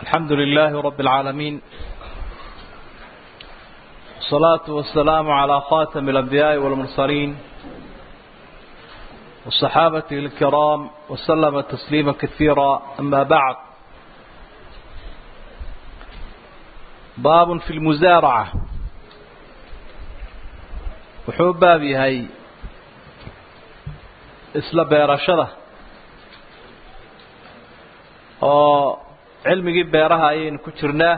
الحمد لله رب العالمين والصلاة والسلام على خاتم الأنبياء والمرسلين والصحابة الكرام وسلم تسليما كثيرا أما بعد باب في المزارعة وحوب بابي هاي isla beerashada oo cilmigii beeraha ayaynu ku jirnaa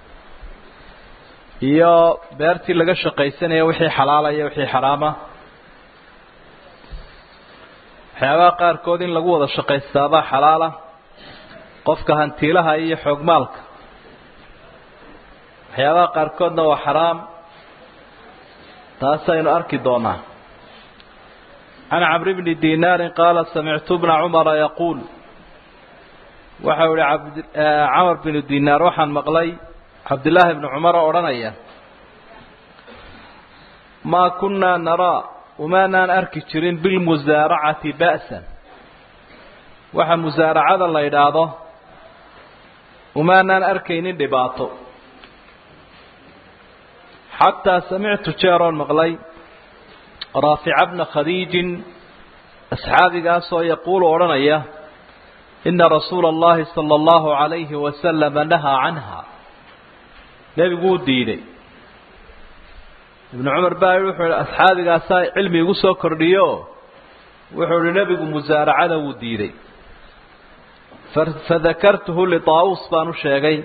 iyo beertii laga shaqaysanaya wixii xalaalaya wixii xaraama waxyaabaha qaarkood in lagu wada shaqaystaabaa xalaala qofka hantiilaha iyo xoogmaalka waxyaabaha qaarkoodna waa xaraam taasaynu arki doonaa عن عمرو بن دينار قال سمعت ابن عمر يقول waxa uu yihi camar binu dinaar waxaan maqlay cabdillaahi bni cumar oo odhanaya maa kunnaa naraa umaanaan arki jirin bilmusaaracati ba'san waxa musaaracada la yidhaahdo umaanaan arkaynin dhibaato xataa samictu jeeroon maqlay raafica bna khadiijin asxaabigaasoo yaquulu odhanaya ina rasuula allahi sala allahu calayhi wasalama nahaa canha nebigu wuu diiday ibnu cumar baa yihi wuxuu ihi asxaabigaasaa cilmi igu soo kordhiyo wuxuu ihi nebigu musaaracada wuu diiday fadakartuhu litaawus baan u sheegay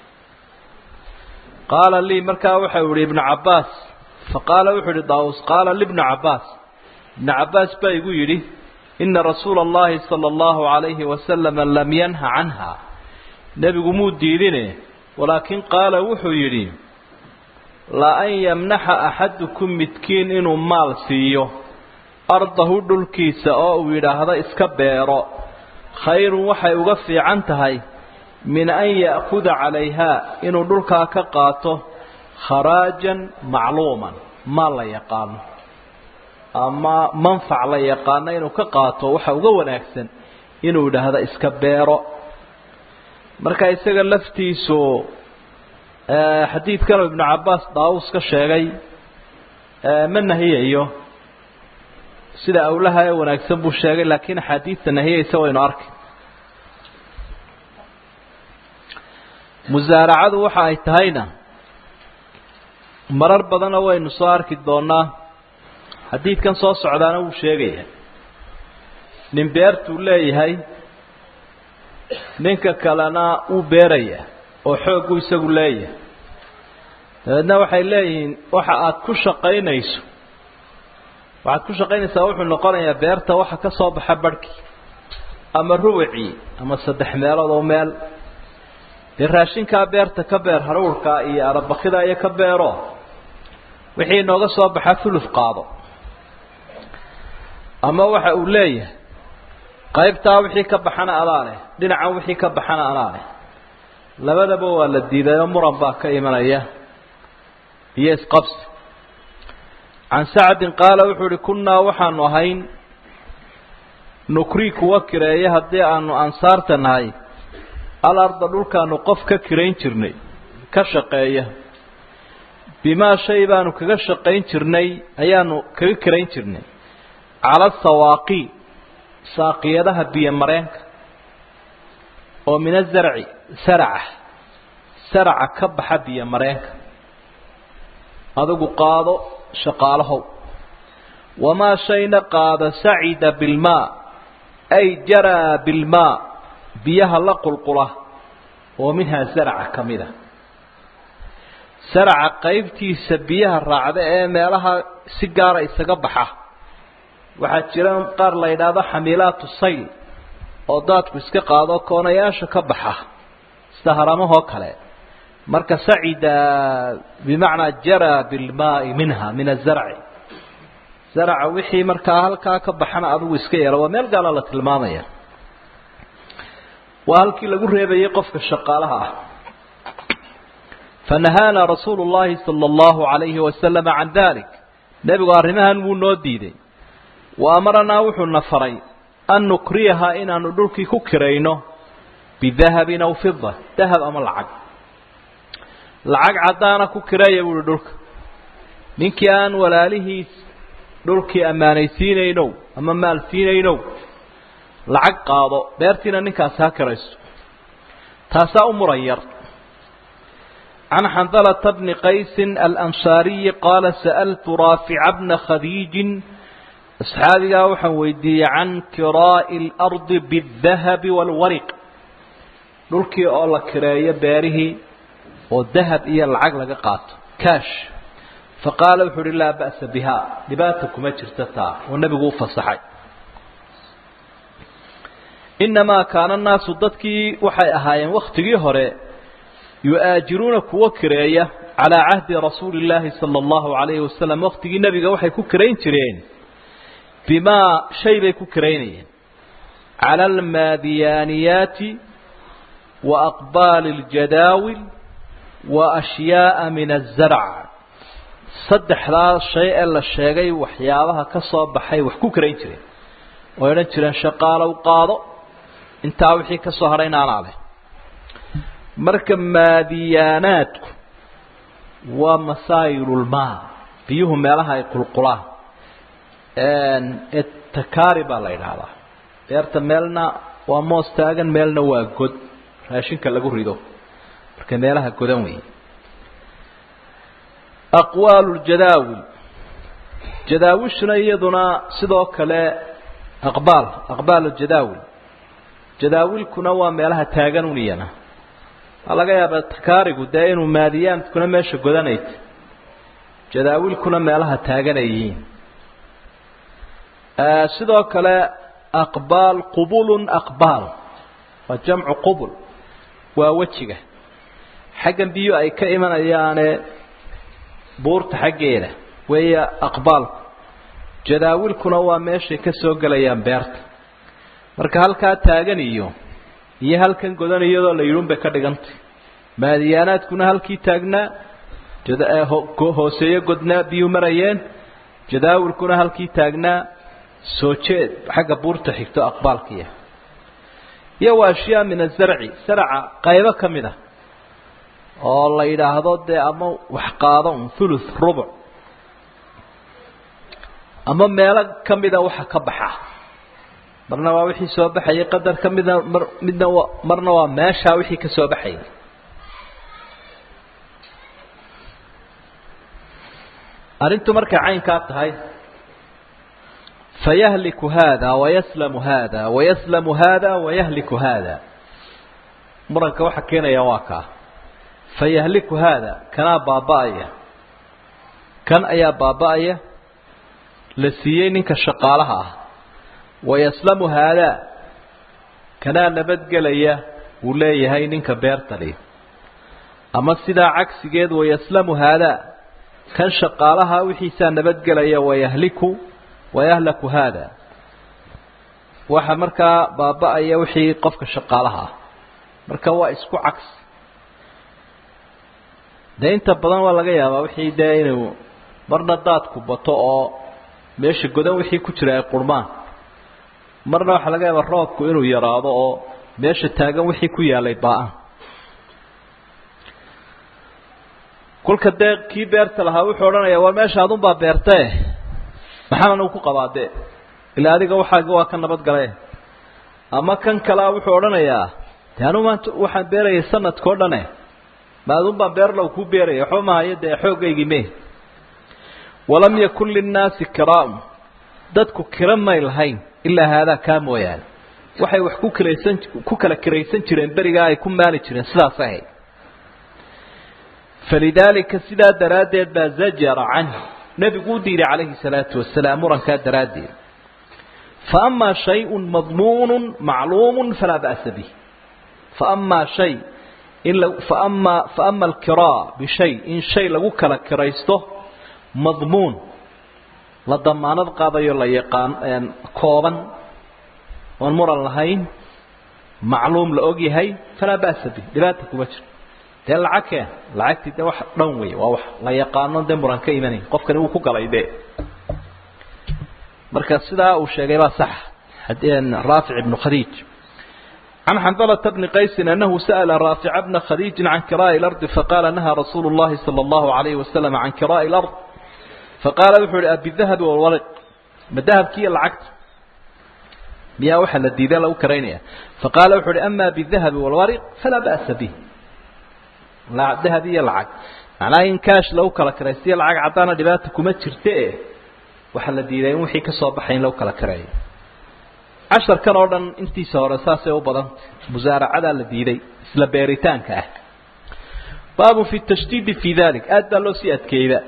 qaala lii markaa waxau yihi ibnu cabbaas faqaala wuxuu yihi daawus qaala libni cabbaas ibnu cabbaas baa igu yidhi ina rasuula allahi sala allahu calayhi wasalama lam yanha canha nebigu muu diidine walaakin qaala wuxuu yidhi la an yamnaxa axadukum midkiin inuu maal siiyo ardahu dhulkiisa oo uu yidhaahdo iska beero khayrun waxay uga fiican tahay min an ya'kuda calayhaa inuu dhulkaa ka qaato kharaajan macluuman maal la yaqaano ama manfac la yaqaano inuu ka qaato waxa uga wanaagsan inuu yidhaahdo iska beero marka isaga laftiisu xadiidkan ibnu cabbaas daawus ka sheegay ma nahiyayo sida awlaha ee wanaagsan buu sheegay laakiin axaadiidta nahiyaysa waynu arkay musaaracadu waxa ay tahayna marar badanna waynu soo arki doonaa xadiidkan soo socdaana wuu sheegaya nin beertuu leeyahay ninka kalena wuu beeraya oo xooggu isagu leeyahay dabeedna waxay leeyihiin waxa aada ku shaqaynayso waxaad ku shaqaynaysaa wuxuu noqonayaa beerta waxa ka soo baxa barhkii ama rubacii ama saddex meelood oo meel dee raashinkaa beerta ka beer haruurka iyo arabakida iyo ka beero wixii inooga soo baxa fuluf qaado ama waxa uu leeyahay qaybtaa wixii ka baxana adaa leh dhinacan wixii ka baxana anaa leh labadaba waa la diiday oo muran baa ka imanaya iyo isqabsi can sacdin qaala wuxuu ihi kunnaa waxaanu ahayn nukrii kuwa kireeya haddii aanu ansaarta nahay alarda dhulkaanu qof ka kirayn jirnay ka shaqeeya bimaa shay baanu kaga shaqayn jirnay ayaanu kaga kirayn jirnay cala sawaaqi saaqiyadaha biyo mareenka oo min azarci saraca saraca ka baxa biyo mareenka adigu qaado shaqaalahow wamaa shayna qaada sacida bilmaa ay jaraa bilmaa biyaha la qulqula oo minhaa saraca ka mid a saraca qaybtiisa biyaha raacda ee meelaha si gaara isaga baxa waxaa jira qaar la yidhaahdo xamiilaatu sayl oo daadku iska qaado koonayaasha ka baxa sida haramahoo kale marka sacida bimacnaa jaraa bilmaai minha min azarci zaraca wixii markaa halkaa ka baxana adigu iska yeelo waa meel gaala la tilmaamaya waa halkii lagu reebayay qofka shaqaalaha ah fanahaana rasuulu llahi sala allahu calayhi wasalama can dalik nebigu arrimahan wuu noo diiday wa amaranaa wuxuuna faray an nukriyaha inaanu dhulkii ku kirayno bidahabin aw fida dahab ama lacag lacag caddaana ku kireeya buuhi dhulka ninkii aan walaalihiis dhulkii ammaanaysiinaynow ama maal siinaynow lacag qaado beertiina ninkaasi ha kirayso taasaa u muran yar can xandalata bni qaysin alansaariyi qaala sa'altu raafica bna khadiijin asxaabigaa waxaan weydiiyey can kiraa'i اlardi biاdahabi wاlwariq dhulkii oo la kireeyo beerihii oo dahab iyo lacag laga qaato kaash faqaala wuxuu uhi laa ba'sa biha dhibaata kuma jirta taa oo nebigu u fasaxay inamaa kaana annaasu dadkii waxay ahaayeen wakhtigii hore yu-aajiruuna kuwo kireeya calaa cahdi rasuuli illaahi sala allahu calayhi wasalam wakhtigii nebiga waxay ku kirayn jireen bimaa shay bay ku kiraynayeen cala almaadiyaaniyaati wa aqbaali اljadaawil wa ashyaaءa min azarc saddexdaa shay ee la sheegay waxyaabaha ka soo baxay wax ku karayn jireen oo odhan jireen shaqaalow qaado intaa wixii ka soo hadhay inaanaa leh marka maadiyaanaadku waa masaayilulmaa biyuhu meelaha ay qulqulaan etakari baa la yidhaahdaa beerta meelna waa moos taagan meelna waa god raashinka lagu rido marka meelaha godan weeye aqwaalu ljadaawil jadaawishuna iyaduna sidoo kale aqbaal aqbaal jadaawil jadaawilkuna waa meelaha taagan un iyana waa laga yaabaa takaarigu dee inuu maadiyaamkuna meesha godanayta jadaawilkuna meelaha taagan ay yihiin sidoo kale aqbaal qubulun aqbaal waa jamcu qubul waa wejiga xaggan biyo ay ka imanayaane buurta xaggeeda weeya aqbaalku jadaawilkuna waa meeshay ka soo gelayaan beerta marka halkaa taagan iyo iyo halkan godan iyadoo la yidhun bay ka dhigantay maadiyaanaadkuna halkii taagnaa hooseeyo godnaa biyuu marayeen jadaawilkuna halkii taagnaa soo jeed xagga buurta xigto aqbaalkiia iyo waa ashyaa min azarci sarca qaybo ka mid ah oo la yidhaahdo dee ama wax qaado un thuluth rubuc ama meelo ka mida waxa ka baxa marna waa wixii soo baxayay qadar ka mida mar midna waa marna waa meeshaa wixii ka soo baxayay arrintu markay caynkaa tahay fayahliku hada wayaslamu hada wayaslamu hada wayahliku hada muranka waxa keenaya waa kaa fayahliku haada kanaa baaba'aya kan ayaa baaba'aya la siiyey ninka shaqaalaha ah wayaslamu haadaa kanaa nabadgelaya uu leeyahay ninka beertali ama sidaa cagsigeed wayaslamu haadaa kan shaqaalaha wixiisaa nabadgelaya wayahliku wayahlaku haada waxa markaa baaba'aya wixii qofka shaqaalaha ah marka waa isku cagsi dee inta badan waa laga yaabaa wixii dee inuu marna daadku bato oo meesha godan wixii ku jira ay qurmaan marna waxaa laga yaabaa roobku inuu yaraado oo meesha taagan wixii ku yaalay baa-an kolka dee kii beerta lahaa wuxuu odhanayaa war meesha adunbaa beertae maxaan anigu ku qabaadee ilaa adiga waxaaga waa ka nabadgale ama kan kalea wuxuu odhanayaa de anu maanta waxaan beerayay sanadka o dhane ma adun baan beerlow kuu beeraya waxba mahayo dee xoogaygii me walam yakun linnaasi kiraa'un dadku kira may lahayn ilaa haadaa kaa mooyaane waxay wax ku kiraysan ku kala kiraysan jireen berigaa ay ku maali jireen sidaas ahayd falidaalika sidaa daraaddeed baa zajara canhu nebigu u diiday calayhi salaatu wasalaam murankaa daraaddeed faamaa shayun madmuunu macluumu falaa ba'sa bih faamaa shay in faama faama alkiraa bishay in shay lagu kala kiraysto madmuun la damaanad qaadayo la yaqaan kooban oon muran lahayn macluum la og yahay falaa ba'sa bih dhibaata kuma jiro dee lacag keen lacagtii dee wax dhan wey waa wax la yaqaano dee muran ka imanay qofkani wuu ku galay dee marka sidaa uu sheegay baa sax raafic ibnu khadiij عن حنظلة بن قيس أنه سأل رافع بن خديج عن كراء الأرض فقال نهى رسول الله صلى الله عليه وسلم عن كراء الأرض فقال وحول أبي الذهب والورق ما الذهب كي العقد ميا وحل الديدان لو كرينيا فقال وحول أما بالذهب والورق فلا بأس به لا ذهب العقد معناه إن كاش لو كلا كريستي العقد عطانا دباتكم تشرتئه وحل الديدان وحي كصوبحين لو كلا كرينيا casharkan oo dhan intiisa hore saasay u badanta musaaracadaa la diiday isla beeritaanka ah baabu fi tashdiidi fi dalik aad baa loo sii adkeeyda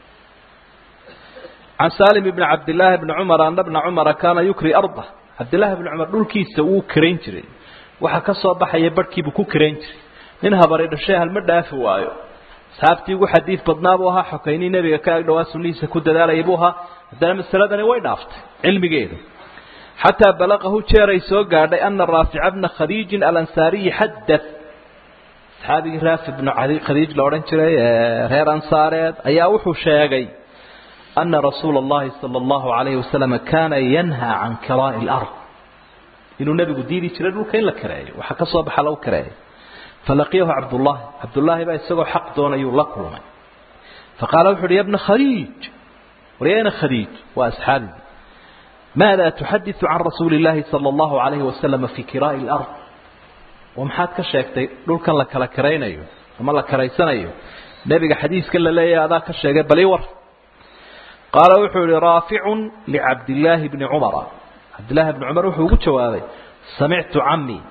can salim ibni cabdillaahi bni cumar ana bna cumara kaana yukri arda cabdillaahi bni cumar dhulkiisa wuu kirayn jiray waxa ka soo baxaya barhkiibuu ku kirayn jiray nin habari dhashay halma dhaafi waayo asxaabtii ugu xadiid badnaa buu ahaa xokaynii nebiga ka ag dhawaa sunnihiisa ku dadaalayay buu ahaa haddana masaladani way dhaaftay cilmigeedu xataa balaqahu jeeray soo gaadhay ana raafica bna khadiijin alansaariyi xadad saxaabigii raafi bnu khadiij la odhan jiray ee reer ansaareed ayaa wuxuu sheegay ana rasuula allahi sala allahu alayhi wasalam kaana yanhaa can kiraa'i lard inuu nebigu diidi jiray dhulka in la kareeyo waxa ka soo baxa lagu kareeyo falaqiyahu cabdullaahi cabdullaahi baa isagoo xaq doonayuu la kulmay faqaala wuxu uhi ya bna khadiij waryana khadiij waa asxaabigii ماذا تحدث عن رسول الله صلى الله عليه وسلم في كراء الأرض ومحاد كشيكتي دول كان لك لكرينيو أما لكريسانيو نبي حديث كلا لي هذا كشيك بليور قال وحول رافع لعبد الله بن عمر عبد الله بن عمر وحول جوابي سمعت عمي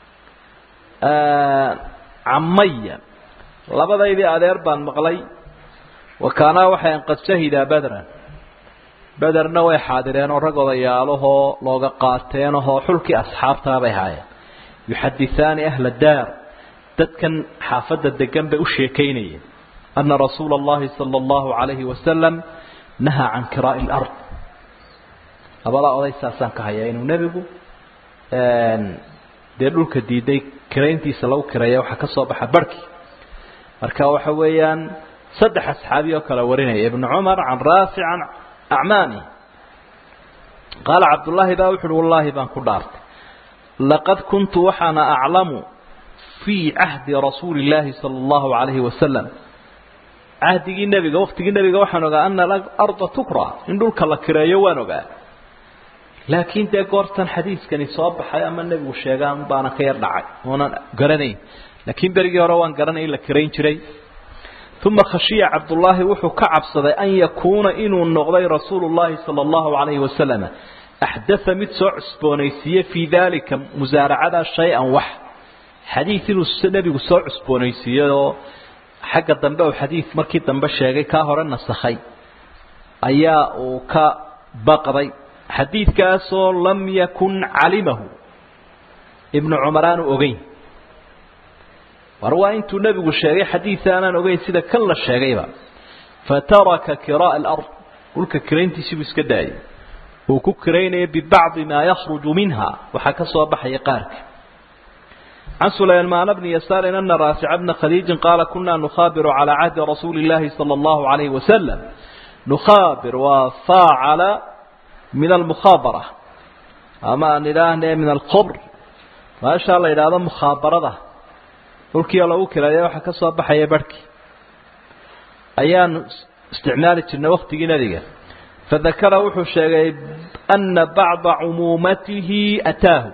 آه عمي لبدا أدير بان مغلي وكان وحيا قد شهد بدرا bederna way xaadireen oo rag odayaalahoo looga qaateenahoo xulkii asxaabtaa bay haayeen yuxadithaani ahla daar dadkan xaafadda degan bay u sheekaynayeen ana rasuula allahi sala allahu calayhi wasalam nahaa can kiraa'i lard labadaa oday saasaan ka hayaa inuu nebigu dee dhulka diiday kirayntiisa lagu kireeya waxaa ka soo baxa barhkii marka waxa weeyaan saddex asxaabi oo kale warinaya ibnu cumar can raafic can acmaani qaala cabdullaahi baa wuxu uhi wallaahi baan ku dhaartay laqad kuntu waxaana aclamu fii cahdi rasuuli illaahi sala allahu calayhi wasalam cahdigii nebiga waktigii nebiga waxaan ogaa ana alarda tukra in dhulka la kireeyo waan ogaa laakiin dee goortan xadiiskani soo baxay ama nebigu sheegaan baana ka yar dhacay oonan garanayn laakiin berigii hore waan garanay in la kirayn jiray uma khashiya cabdullaahi wuxuu ka cabsaday an yakuuna inuu noqday rasuulu llahi sala allahu calayhi wasalam axdaa mid soo cusboonaysiiye fii daalika musaaracadaa shay-an wax xadiid inuu nebigu soo cusboonaysiiyey oo xagga dambe uu xadiid markii dambe sheegay kaa hore nasakhay ayaa uu ka baqday xadiidkaasoo lam yakun calimahu ibnu cumar aanu ogeyn war waa intuu nebigu sheegay xadiida aanaan ogeyn sida kan la sheegayba fataraka kiraa'a alard dhulka kirayntiisii buu iska daayay uu ku kiraynaya bibacdi maa yakhruju minha waxaa ka soo baxaya qaarka can sulaymaan bni yasaarin ana raafica bna khadiijin qaala kunaa nukhaabiru calaa cahdi rasuuli illaahi sala allahu calayhi wasalam nukhaabir waa faacala min almukhaabara ama aan idhaahne min alkhabr maashaa la yidhaahdo mukhaabarada dhulkiioo lagu kireeya waxaa ka soo baxaya barhkii ayaanu isticmaali jirnay waktigii nebiga fadakara wuxuu sheegay ana bacda cumuumatihi ataahu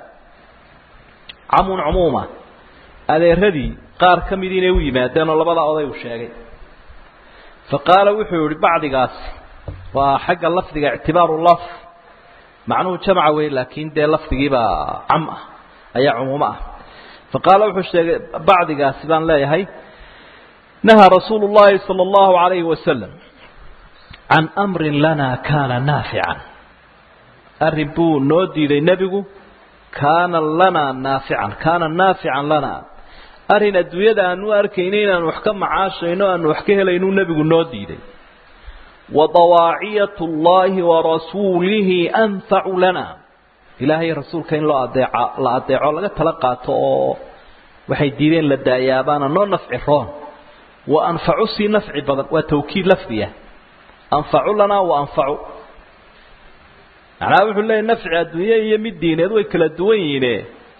camun cumuuma adeeradii qaar ka mid inay u yimaadeen oo labada oday uu sheegay faqaala wuxuu yihi bacdigaasi waa xagga lafdiga ictibaaru laf macnuhu jamca wey laakiin dee lafdigiibaa cam ah ayaa cumuumo ah faqaala wuxuu sheegay bacdigaasi baan leeyahay nahaa rasuulu llahi sala allahu calayhi wasalam can amrin lanaa kaana naafican arrin buu noo diiday nebigu kaana lanaa naafican kaana naafican lanaa arrin adduunyada aanu arkayna inaan wax ka macaashayno aanu wax ka helaynuu nebigu noo diiday wadawaaciyat اllahi warasuulihi anfacu lana ilaahay rasuulka in loo adeeca la adeeco laga tala qaato oo waxay diideen la daayabaana noo nafci roon wa anfacu sii nafci badan waa tawkiid lafdiya anfacu lanaa wa anfacu macnaha wuxuu leeyahy nafci adduunye iyo mid diineed way kala duwan yihiine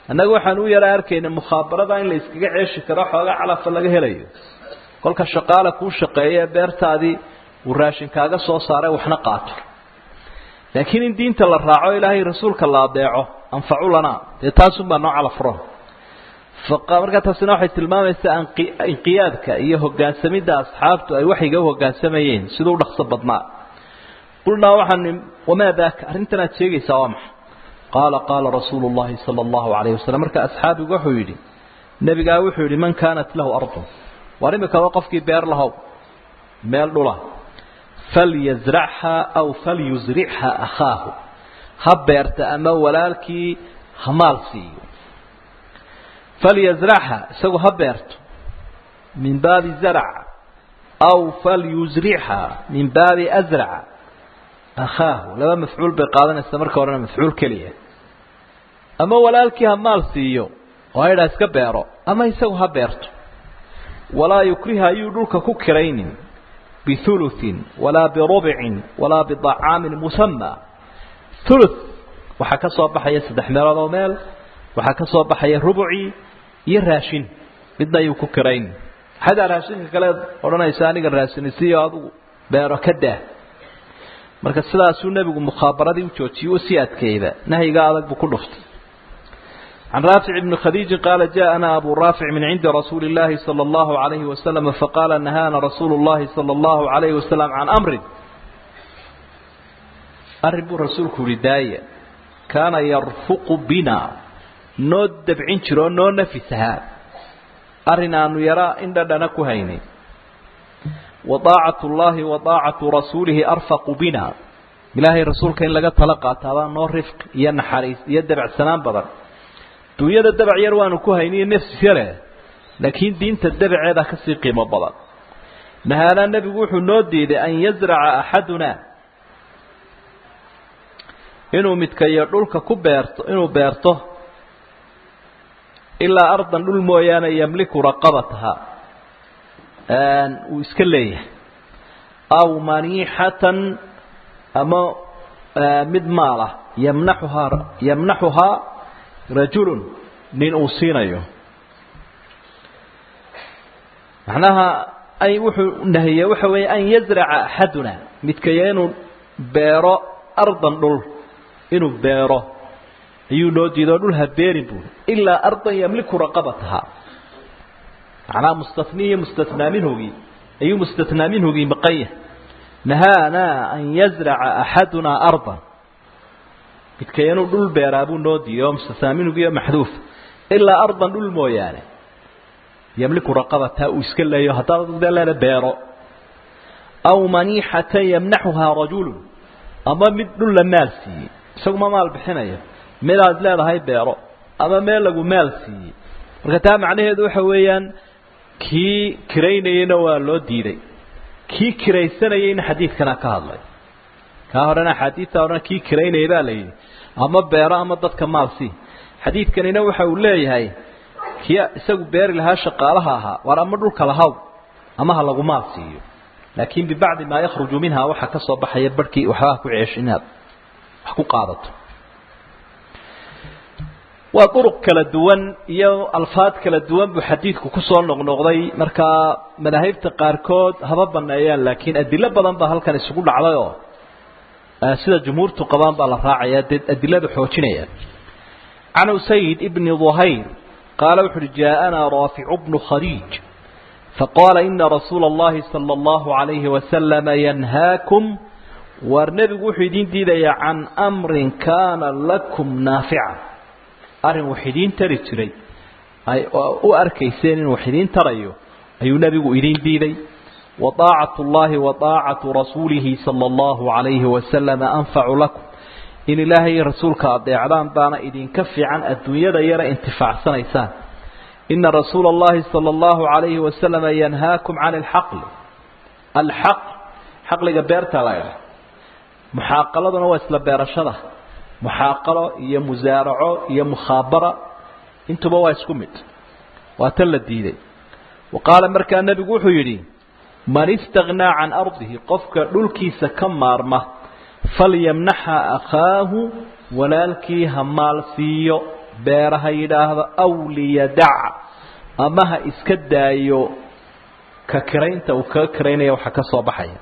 annaga waxaan u yara arkayna mukhaabaradaa in la iskaga ceeshi karo xoogaa calafa laga helayo kolka shaqaale kuu shaqeeya beertaadii uu raashin kaaga soo saaray waxna qaato laakiin in diinta la raaco ilaahay rasuulka la adeeco anfacu lanaa dee taasunbaa noo calafuro markaa taasina waxay tilmaamaysaa inqiyaadka iyo hogaansamidda asxaabtu ay waxyiga u hogaansamayeen siduu u dhaqso badnaa qulnaa waxaan wamaa daaka arrintan aad sheegaysaa waa maxa qaala qaala rasuulu llahi sala allahu calayhi wasalam marka asxaabigu wuxuu yidhi nebigaa wuxuu yidhi man kaanat lahu ardun war imikaba qofkii beer lahow meel dhula falyasrachaa aw falyusrichaa akhaahu ha beerta ama walaalkii ha maal siiyo falyasrachaa isagu ha beerto min baabi zarc aw falyusrichaa min baabi asraca akhaahu laba mafcuul bay qaadanaysaa marka horena mafcuul keliya ama walaalkii ha maal siiyo oo haydhaa iska beero ama isagu ha beerto walaa yukriha ayuu dhulka ku kiraynin bihuluثin walaa birubcin walaa bidacaamin musama huluث waxaa ka soo baxaya saddex meelood oo meel waxaa ka soo baxaya rubucii iyo raashin midna ayuu ku kirayn xataa raashinka kaleed odhanaysa aniga raasinisiiyo adigu beero ka daa marka sidaasuu nebigu mukhaabaradii u joojiyey u sii adkeeyda nahyiga adag buu ku dhuftay عن رافع بن خديج قال جاءنا أبو رافع من عند رسول الله صلى الله عليه وسلم فقال نهانا رسول الله صلى الله عليه وسلم عن أمر أرب رسولك رداية كان يرفق بنا نود دبعين شرو نو نفسها أرنا أن يرى إن دنك هيني وطاعة الله وطاعة رسوله أرفق بنا إلهي رسولك إن لقد طلقات هذا نور رفق ينحريس يدبع سلام بدر duunyada dabac yar waanu ku hayniyo nafsi yare laakiin diinta dabaceeda kasii qiimo badan nahaanaa nebigu wuxuu noo diiday an yazraca axadunaa inuu midkayo dhulka ku beerto inuu beerto ilaa ardan dhul mooyaane yamliku raqabataha uu iska leeyahay aw maniixatan ama mid maalah yamnaxuhaa yamnaxuhaa rajulun nin uu siinayo macnaha ay wuxuu nahiyey waxa weeye an yazraca axaduna midkaya inuu beero ardan dhul inuu beero ayuu noo diido dhul ha beerin buuri ilaa ardan yamliku raqabataha macnaha mustatni iyo mustatnaa minhugii ayuu mustatnaa minhugii maqan yahay nahaanaa an yazraca axadunaa ardan midkay inuu dhul beeraa buu noo diiday oo mustataamingiyo maxduuf ilaa ardan dhul mooyaane yamliku raqabataa uu iska leeyo haddaad dee leeda beero aw maniixatan yamnaxuhaa rajulun ama mid dhul la maal siiyey isaguma maal bixinayo midaad leedahay beero ama meel lagu maal siiyey marka taa macnaheedu waxa weeyaan kii kiraynayeyna waa loo diiday kii kiraysanayeyna xadiidkana ka hadlay kaa horena axaadiidta horena kii kiraynaya baa la yidhi ama beero ama dadka maal sii xadiidkanina waxa uu leeyahay kii isagu beeri lahaa shaqaalaha ahaa waar ama dhulka lahaw ama ha lagu maal siiyo laakiin bibacdi maa yakhruju minha waxaa ka soo baxaya barhkii waxbaa ku ceesh inaad wax ku qaadato waa duruq kala duwan iyo alfaad kala duwan buu xadiidku kusoo noqnoqday markaa madaahibta qaarkood haba baneeyaan laakiin adilo badan baa halkan isugu dhacdayoo sida jumhuurtu qabaan baa la raacaya dee adilada xoojinaya can usayd ibni duhayr qaala wuxu uhi jaaءanaa raaficu bnu khadiij faqaala ina rasuula اllahi salى اllahu عalayhi wasalama yanhaakum waar nebigu wuxuu idiin diidayaa can amrin kaana lakum naafica arrin wax idiin tari jiray ay u arkayseen inuu wax idiin tarayo ayuu nebigu idiin diiday وطاacaة الlahi وطاacaة rasuulihi salى الlahu عalayhi waslm anfacu lakum in ilaahay rasuulka adeecdaan baana idinka fiican adduunyada yara intifaacsanaysaan ina rasuula الlahi salى الlahu عalayhi waslm yanhaakum can اlxaql alxaq xaqliga beerta la dha muxaaqaladuna waa isla beerashada muxaaqalo iyo musaaraco iyo mukhaabara intuba waa isku mid waa tan la diiday wa qaala markaa nebigu wuxuu yidhi man istagnaa can ardihi qofka dhulkiisa ka maarma falyamnaxa akhaahu walaalkii ha maal siiyo beera ha yidhaahdo aw liyadac ama ha iska daayo ka kiraynta uu kaga kiraynaya waxaa ka soo baxaya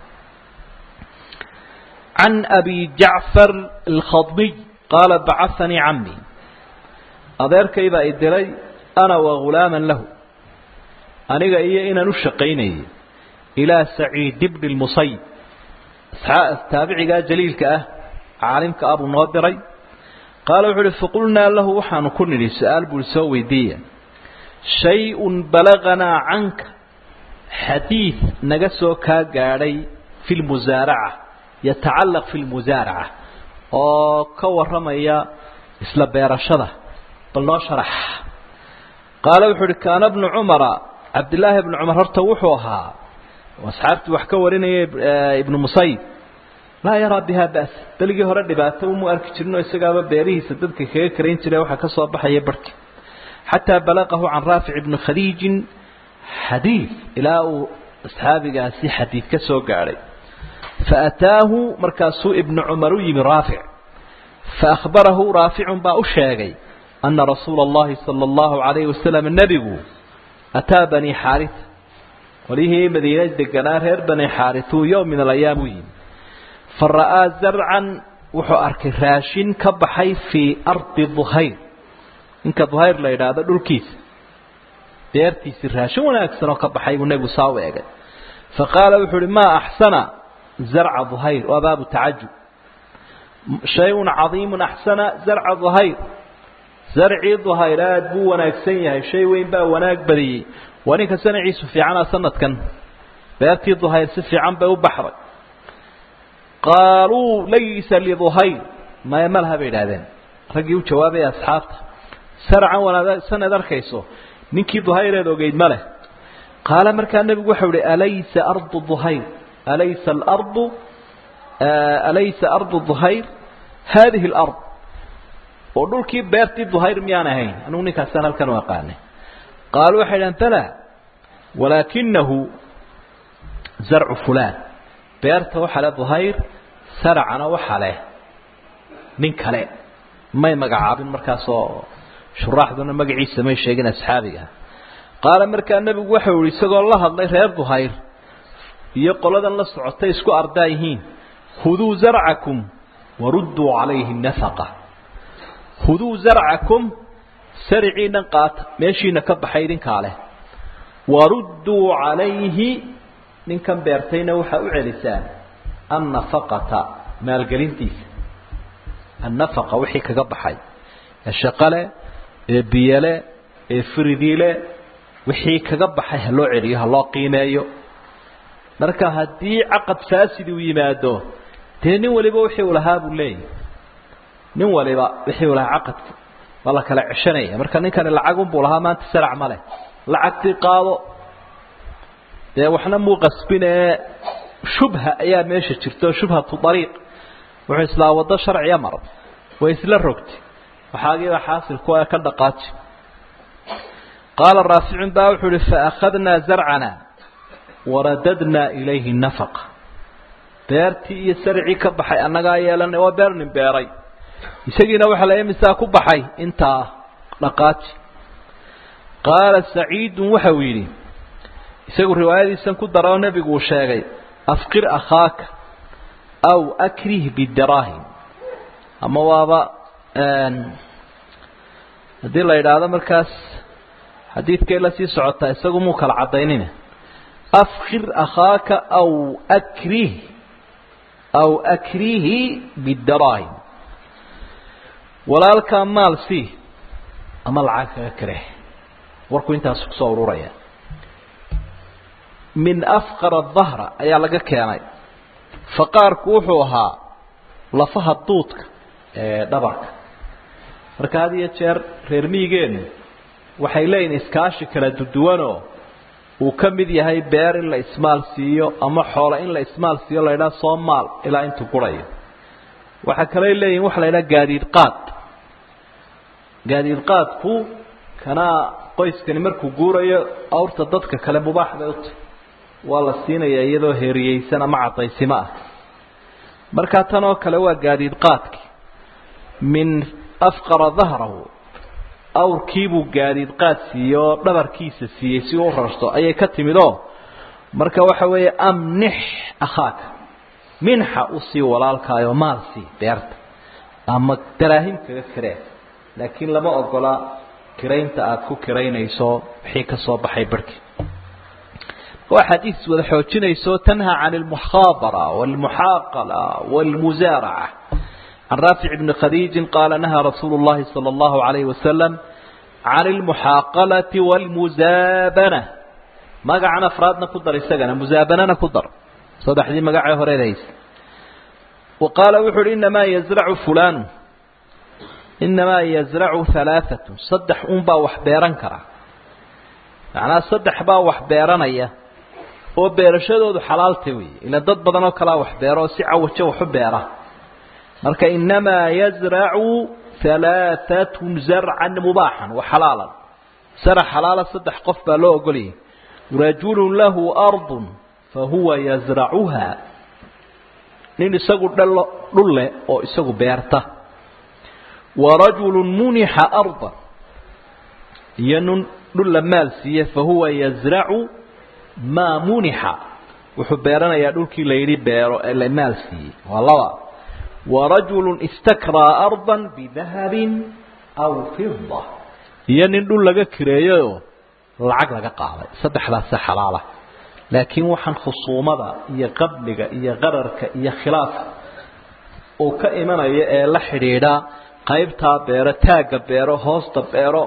can abi jacfar alkhadmiy qaala bacahanii cammi adeerkay baa i diray ana wa ghulaaman lahu aniga iyo inaan u shaqaynayay ilaa saciid bni lmusayib taabicigaa jaliilka ah caalimka ah buu noo diray qaala wuxuu uhi faqulnaa lahu waxaanu ku nidhi su-aal buu soo weydiiya shay-un balaganaa canka xadiid naga soo kaa gaadhay fi lmusaaraca yatacallaq fi lmusaaraca oo ka warramaya isla beerashada bal noo sharax qaala wuxuu uhi kaana bnu cumara cabdillaahi bnu cumar horta wuxuu ahaa asxaabtii wax ka warinaya ibnu musayib laa yaraa biha ba'sa beligii hore dhibaato umu arki jirinoo isagaaba beerihiisa dadka kaga karayn jire waxaa ka soo baxaya barhki xataa balaqahu can raafic ibni khadiijin xadiid ilaa uu asxaabigaasi xadiid ka soo gaadhay faataahu markaasuu ibnu cumar u yimi raafic faahbarahu raaficun baa u sheegay ana rasuula allahi sala allahu calayhi wasalam nebigu ataa bani xaarisa qolyihii madiina deganaa reer bani xaarituu yowm min alayaam u yimi fa ra'aa zarcan wuxuu arkay raashin ka baxay fii ardi duhayr ninka duhayr la yidhaahdo dhulkiisa beertiisii raashin wanaagsan oo ka baxay buu nebigu saa u egay fa qaala wuxuu uhi maa axsana zarca duhayr waa baabu tacajub shay-un cadiimun axsana zarca duhayr zarcii duhayr aada buu wanaagsan yahay shay weyn baa wanaag badiyey waa ninka sanaciisu fiicana sanadkan beertii duhayr si fiican bay u baxday qaaluu laysa liduhayr maya malaha bay idhahdeen raggii u jawaabaya asxaabta sarcan wanaagsaneed arkayso ninkii duhayreed ogeyd ma leh qaala markaa nebigu waxau ihi alaysa ardu duhayr alaysa alardu alaysa ardu duhayr haadihi alard oo dhulkii beertii duhayr miyaan ahayn anugu ninkaasaan halkan u aqaanay qaaluu waxay dhahan bala walaakinahu zarcu fulaan beerta waxaa le duhayr saracana waxaa leh nin kale may magacaabin markaasoo shuraaxduna magaciisa may sheegin asxaabiga qaala markaa nebigu waxau yihi isagoo la hadlay reer duhayr iyo qoladan la socotay isku ardaa yihiin khuduu zarcakum warudduu calayhi nafaqa khuduu zarcakum sariciinan qaata meeshiina ka baxay idinkaa leh warudduu calayhi ninkan beertayna waxaa u celisaan annafaqata maalgelintiisa annafaqa wixii kaga baxay ee shaqale ee biyole ee firidiile wixii kaga baxay ha loo celiyo ha loo qiimeeyo marka haddii caqad faasidi uu yimaado dee nin waliba wixii uu lahaa buu leeyahy nin waliba wixii uu lahaa caqadka waa la kala ceshanaya marka ninkani lacagunbuu lahaa maanta sarac ma leh lacagtii qaado dee waxna muu qasbinee shubha ayaa meesha jirto shubhatu ariiq wuxuu islaa waddo sharciya mar way isla rogtay waxaagiiba xaasilku ee ka dhaqaaji qaala raaficun baa wuxuu uhi faakhadnaa zarcana waradadnaa ilayhi nafaqa beertii iyo sarcii ka baxay annagaa yeelanay waa beer nin beeray isagiina waxaa la imisaa ku baxay intaa dhaqaaji qaala saciidun waxa uu yidhi isagu riwaayadiisan ku dara oo nebigu uu sheegay afqir akhaaka aw akrih bidaraahim ama waaba haddii la yidhaahdo markaas xadiidkay la sii socotaa isagu muu kala caddaynina afkir akhaaka aw akrih aw akrihi bidaraahim walaalkaa maal sii ama lacag kaga kareh warku intaas kusoo ururaya min afqara dahra ayaa laga keenay faqaarku wuxuu ahaa lafaha duudka ee dhabarka marka had iyo jeer reer miyigeenu waxay leeyihin iskaashi kala duduwanoo uu ka mid yahay beer in la ismaal siiyo ama xoolo in la ismaal siiyo la ydhaha soo maal ilaa intuu gurayo waxaa kaley leeyihin waxa la ydhaha gaadiid qaad gaadiid qaadku kanaa qoyskani markuu guurayo awrta dadka kale mubaax bay uta waa la siinayaa iyadoo heeriyeysan ama cadaysimo ah markaa tan oo kale waa gaadiid qaadki min afqara dahrahu awrkiibuu gaadiid qaad siiyey oo dhabarkiisa siiyey si uu u rarto ayay ka timid oo marka waxa weeye amnix akhaaka minxa usii walaalkaayo maal sii beerta ama daraahim kaga kiree laakiin lama ogola kiraynta aada ku kiraynayso wixii ka soo baxay barhkii waa xadiis wada xoojinayso tanha can almukhaabara walmuxaaqala walmusaaraca can raafic bni khadiijin qaala nahaa rasuulu llahi sala allahu alayhi wasalam can almuxaaqalati walmusaabana magacan afraadna ku dar isagana musaabanana ku dar saddexdii magacee horeed haysa wa qaala wuxu uhi inamaa yazracu fulanu inamaa yazracu halaaatun saddex un baa wax beeran kara macnaa saddex baa wax beeranaya oo beerashadoodu xalaalta weeye ila dad badan oo kalea wax beero oo si cawajo waxu beera marka inamaa yazracu halaaatun zarcan mubaaxan wa xalaalan sarax xalaala saddex qof baa loo ogolayay rajulu lahu ardun fahuwa yazracuha nin isagu dhalo dhul leh oo isagu beerta warajulu munixa ardan iyo nin dhul la maal siiye fahuwa yazracu maa munixa wuxuu beeranayaa dhulkii la yidhi beero ee la maal siiyey waa laba warajulu istakraa ardan bidahabin aw fida iyo nin dhul laga kireeyayoo lacag laga qaaday saddexdaasa xalaala laakiin waxaan khusuumada iyo qadliga iyo qararka iyo khilaafka uu ka imanaya ee la xidhiidha qaybtaa beero taagga beero hoosta beero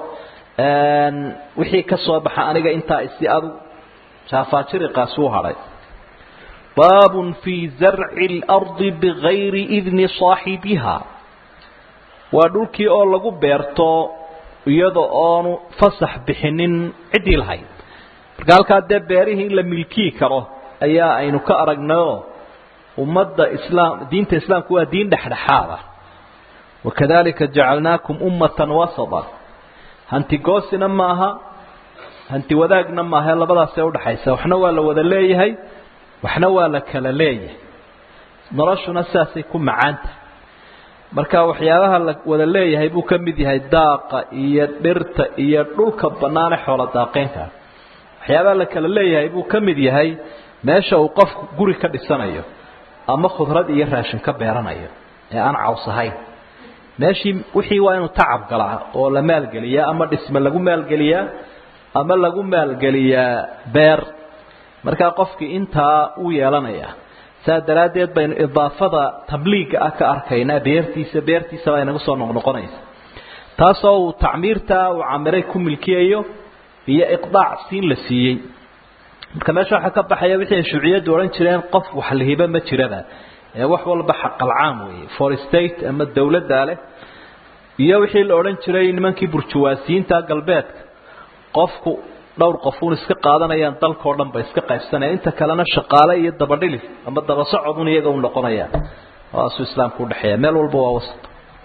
wixii ka soo baxa aniga intaa isi adu jaafaajiriqaasi u hadhay baabun fii zarci اlardi bigayri idni saaxibiha waa dhulkii oo lagu beerto iyada oonu fasax bixinin ciddii lahayd marka halkaa dee beerihii in la milkii karo ayaa aynu ka aragnayoo ummadda islaam diinta islaamku waa diin dhexdhexaada wakadalika jacalnaakum ummatan wasata hantigoosina maaha hanti wadaagna maaha labadaasee udhaxaysa waxna waa la wada leeyahay waxna waa la kala leeyahay noloshuna sidaasay ku macaanta marka waxyaabaha la wada leeyahay buu ka mid yahay daaqa iyo dhirta iyo dhulka bannaane xoolo daaqeynka waxyaabaha la kala leeyahay buu ka mid yahay meesha uu qofku guri ka dhisanayo ama khudrad iyo raashin ka beeranayo ee aan caws ahayn meeshii wixii waa inuu tacab galaa oo la maalgeliyaa ama dhisme lagu maalgeliyaa ama lagu maalgeliyaa beer markaa qofkii intaa uu yeelanaya saa daraaddeed baynu idaafada tabliiga ah ka arkaynaa beertiisa beertiisa baa inagu soo noqnoqonaysa taasoo uu tacmiirta uu camiray ku milkiyayo iyo iqdaac siin la siiyey marka meesha waxaa ka baxaya wixii ay shuuciyaddu odhan jireen qof wax lahiba ma jiraba ee wax walba xaqalcaam weeye for state ama dawladdaa leh iyo wixii la odhan jiray nimankii burjuwaasiyiinta galbeedka qofku dhowr qofuun iska qaadanayaan dalkao dhan ba iska qaybsanaya inta kalena shaqaale iyo dabadhilis ama daba socodun iyaga u noqonayaan waasuu islaamku udhexeeya meel walba waa wasat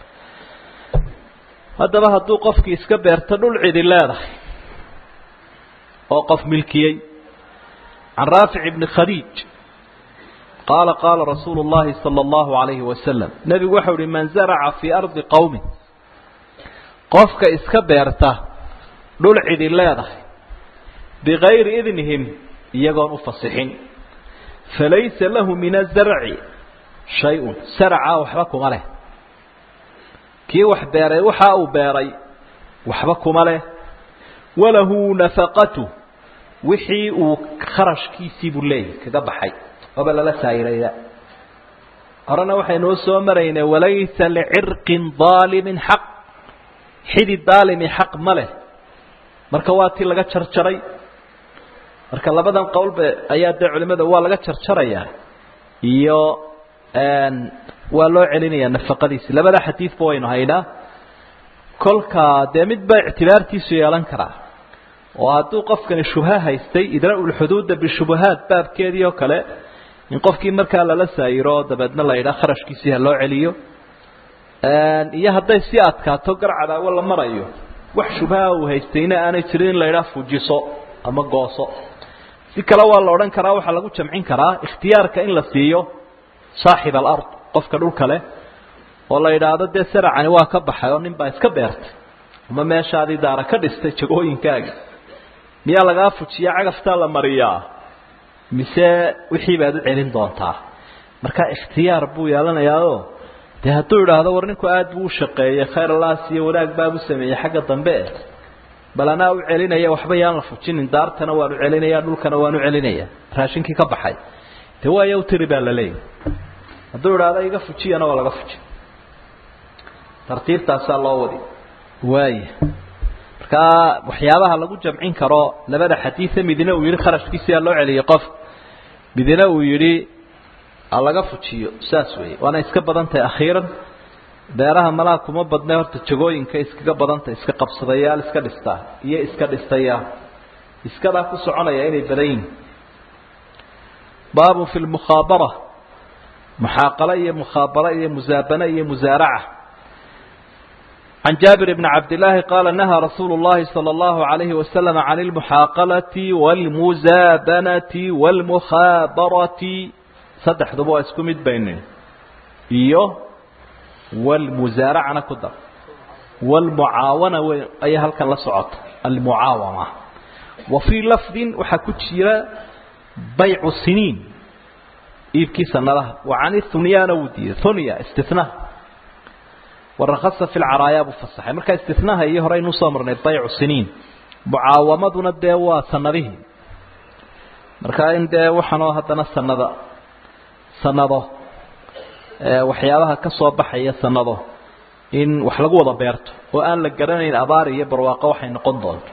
haddaba hadduu qofkii iska beerto dhul cidi leedahay oo qof milkiyey can raafic ibni khadiij qaala qaala rasuulu llahi sala allahu alayhi wasalam nebigu waxau uhi man zaraca fii ardi qowmin qofka iska beerta dhul cidi leedahay bigayri idnihim iyagoon u fasixin falaysa lahu min azarci shay-un saracaa waxba kuma leh kii wax beeray waxa uu beeray waxba kuma leh walahu nafaqatu wixii uu kharashkiisii buu leeyahy kaga baxay oba lala saayiraya horena waxaynuu soo maraynay walaysa licirqin daalimin xaq xidi daalimi xaq ma leh marka waa tii laga jarjaray marka labadan qowlba ayaa dee culimada waa laga jarjarayaa iyo waa loo celinayaa nafaqadiisi labada xadiidba waynu haynaa kolka dee mid baa ictibaartiisu yeelan karaa oo hadduu qofkani shubha haystay idraa'u lxuduuda bishubahaat baabkeedii oo kale in qofkii markaa lala saayiro oo dabeedna la yidhaha kharashkiisii ha loo celiyo iyo hadday si adkaato gar cadaawo la marayo wax shubhaha uu haystayna aanay jirin in la yidhaha fujiso ama gooso si kale waa la odhan karaa waxaa lagu jamcin karaa ikhtiyaarka in la siiyo saaxib alard qofka dhulka leh oo la yidhaahdo dee saracani waa ka baxay oo nin baa iska beertay ama meeshaadii daara ka dhistay jagooyinkaaga miyaa lagaa fujiya cagaftaa la mariyaa mise wixii baad u celin doontaa marka ikhtiyaar buu yeelanayaao dee hadduu idhaahdo war ninku aada buu u shaqeeyey khayr allaas iyo wanaag baabu sameeyey xagga dambe bal anaa u celinaya waxba yaan la fujinin daartana waan u celinaya dhulkana waan u celinaya raashinkii ka baxay dee waaya u tiri baa la leeyahy hadduu idhaahdo iga fujiyana waa laga fuji tartiibtaasaa loo wadi waaya markaa waxyaabaha lagu jamcin karo labada xadiida midna uu yihi kharashkiisiyaa loo celiyey qof midna uu yidhi laga fujiyo saas weeye waana iska badan tahay akhiiran beeraha malaa kuma badne horta jagooyinka iskaga badantah iska qabsadayaal iska dhistaa iyo iska dhistayaal iskadaa ku soconaya inay badan yihin baabun fi lmukhaabara muxaaqalo iyo mukhaabaro iyo musaabano iyo musaaraca can jaabir bni cabdillaahi qaala nahaa rasuulu llahi sala allahu alayhi wasalam can almuxaaqalati waalmusaabanati waalmukhaabarati saddexduba waa isku mid baynin iyo walmusaaracana ku dar walmucaawana wey ayaa halkan la socota almucaawama wa fii lafdin waxaa ku jira baycu siniin iibkii sanadaha wa cani hunyaana wuu diiday hunya istinaha warakasa fi lcaraayaa buu fasaxay marka istinaha iyo hore aynu usoo marnay baycu siniin mucaawamaduna dee waa sanadihii marka in dee waxaanoo haddana sanada sanado waxyaabaha ka soo baxaya sanado in wax lagu wada beerto oo aan la garanayn abaar iyo barwaaqo waxay noqon doonto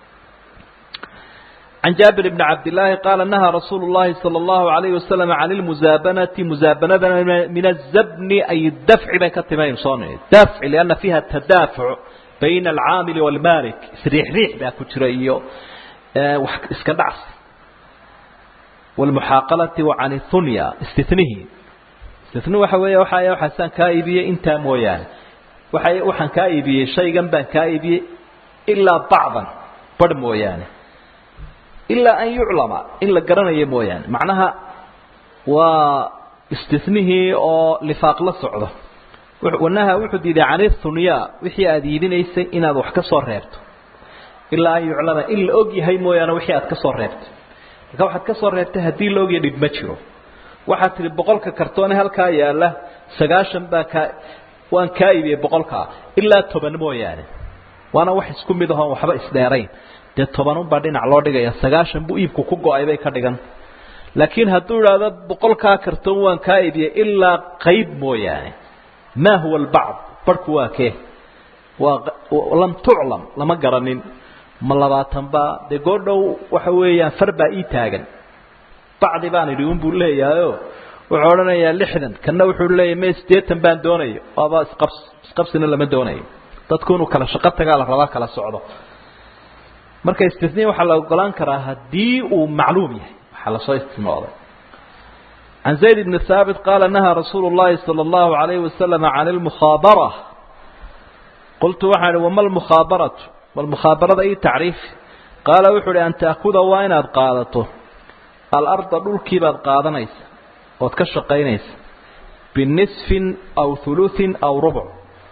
can jaabir bni cabdillaahi qaala nahaa rasuulu llahi sala allahu alayhi wasalam can lmusaabanati musaabanadana min azabni ay dafci bay ka timayn soo dafci lianna fiiha tadaafuc bayna alcaamili waalmaalik isriixriix baa ku jira iyo wax iska dhacsi wlmuxaaqalati wa can hunya istinihi istini waxa weeye waxa waxaasaan kaa iibiyey intaa mooyaane waxa waxaan kaa iibiyey shaygan baan kaa iibiyey ilaa bacdan barh mooyaane ilaa an yuclama in la garanayo mooyaane macnaha waa istinihii oo lifaaq la socdo wanaha wuxuu diiday cani hunya wixii aada iibinaysay inaad wax ka soo reebto ilaa an yuclama in la og yahay mooyaane wixii aad ka soo reebtay marka waxaad ka soo reebtay haddii la ogya dhib ma jiro waxaad tihi boqolka kartoone halkaa yaala sagaashan baa kaa waan kaa iibiyey boqolkaa ilaa toban mooyaane waana wax isku mid ahoon waxba isdheerayn dee tobanunbaa dhinac loo dhigaya sagaashan buu iibku ku go-ay bay ka dhigan laakiin hadduu idhaahdo boqolkaa kartoon waan kaa iibiyey ilaa qayb mooyaane maa huwa albacd barhku waa kee waa lam tuclam lama garanin ma labaatan baa dee goordhow waxa weeyaan far baa ii taagan bacdi baan idhi unbuu leeyahayo wuxuu odhanayaa lixdan kanna wuxuu leeyahy me siddeetan baan doonaya waaba isqabs isqabsina lama doonayo dadku inuu kala shaqo tagaa la rabaa kala socdo marka istisniya waxaa la ogolaan karaa haddii uu macluum yahay waxaa lasoo istinooday can zayd bni haabit qaala nahaa rasuulu llahi sala allahu alayhi wasalam can almukhaabara qultu waxaan ihi wama almukhaabaratu balmukhaabarada ii tacriif qaala wuxuu uhi an taakuda waa inaad qaadato alarda dhulkii baad qaadanaysa ood ka shaqaynaysa binisfin aw huluثin aw rubc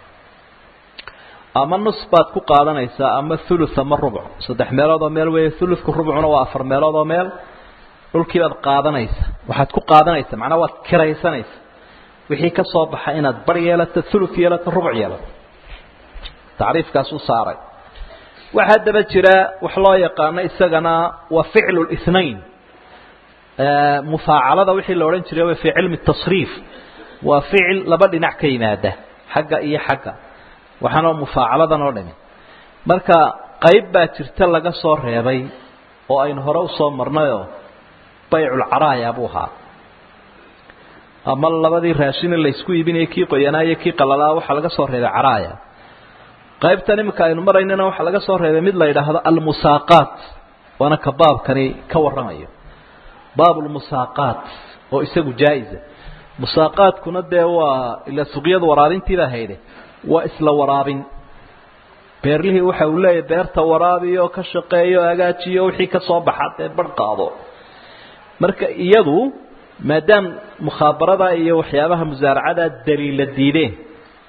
ama nus baad ku qaadanaysaa ama thuluth ama rubc saddex meelood oo meel weeye thuluthku rubcuna waa afar meelood oo meel dhulkii baad qaadanaysa waxaad ku qaadanaysa macnaa waad kiraysanaysa wixii ka soo baxa inaad bar yeelato thuluth yeelato rubc yeelato tacriifkaasuu saaray waxaa daba jira wax loo yaqaano isagana waa ficlu اثnain mufaacalada wixii la odhan jiray fi cilmi tasriif waa ficil laba dhinac ka yimaada xagga iyo xagga waxaana mufaacaladan oo dhami marka qayb baa jirta laga soo reebay oo aynu hore usoo marnayoo bayculcaraaya buu ahaa ama labadii raashine laysku iibinaya kii qoyanaa iyo kii qalalaa waxaa laga soo reebay caraaya qaybtan iminka aynu maraynana waxaa laga soo reebay mid la yidhaahdo almusaaqaat waana ka baabkani ka warramayo baab lmusaaqaat oo isagu jaa-isa musaaqaadkuna dee waa ila suqyada waraabintiibaa hayde waa isla waraabin beerlihii waxa uu leeyahy beerta waraabiyo ka shaqeeyo hagaajiyo wixii ka soo baxa dee barh qaado marka iyadu maadaam mukhaabarada iyo waxyaabaha musaaracada daliila diideen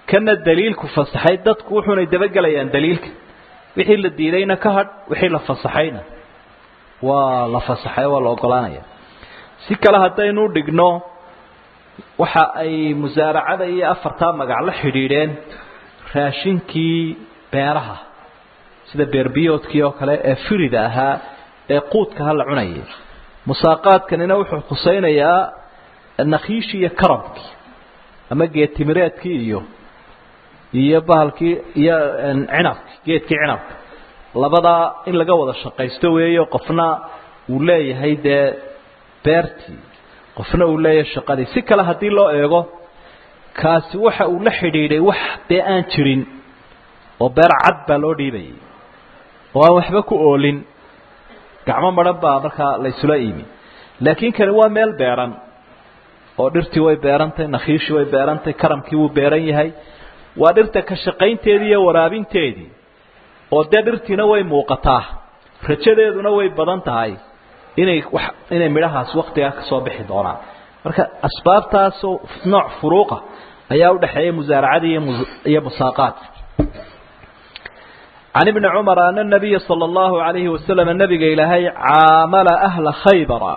kana daliilku fasaxay dadku wuxuunay dabagelayaan daliilka wixii la diidayna ka hadh wixii la fasaxayna waa la fasaxay waa la ogolaanaya si kale haddaynu dhigno waxa ay musaaracada iyo afartaa magac la xidhiidheen raashinkii beeraha sida beerbiyoodkii oo kale ee firida ahaa ee quudka ha la cunayay musaaqaadkanina wuxuu khusaynayaa nakhiishii iyo karabkii ama geedtimireedkii iyo iyo bahalkii iyo cinabki geedkii cinabka labadaa in laga wada shaqaysto weeyo qofna uu leeyahay dee beertii qofna uu leeyahay shaqadii si kale haddii loo eego kaasi waxa uu la xidhiidhay wax dee aan jirin oo beer cad baa loo dhiibayay oo aan waxba ku oolin gacmo madhan baa markaa la isula iimi laakiin kani waa meel beeran oo dhirtii way beerantahy nakhiishii way beerantahy karamkii wuu beeran yahay waa dhirta ka shaqaynteedii iyo waraabinteedii oo dee dhirtiina way muuqataa rajadeeduna way badan tahay inay wax inay midhahaas waktigaa ka soo bixi doonaan marka asbaabtaasoo nooc furuuqa ayaa u dhexeeya musaaracadii iyo musaaqaadka can ibni cumar ana nabiya sala allahu calayhi wasalam nabiga ilaahay caamala ahla khaybara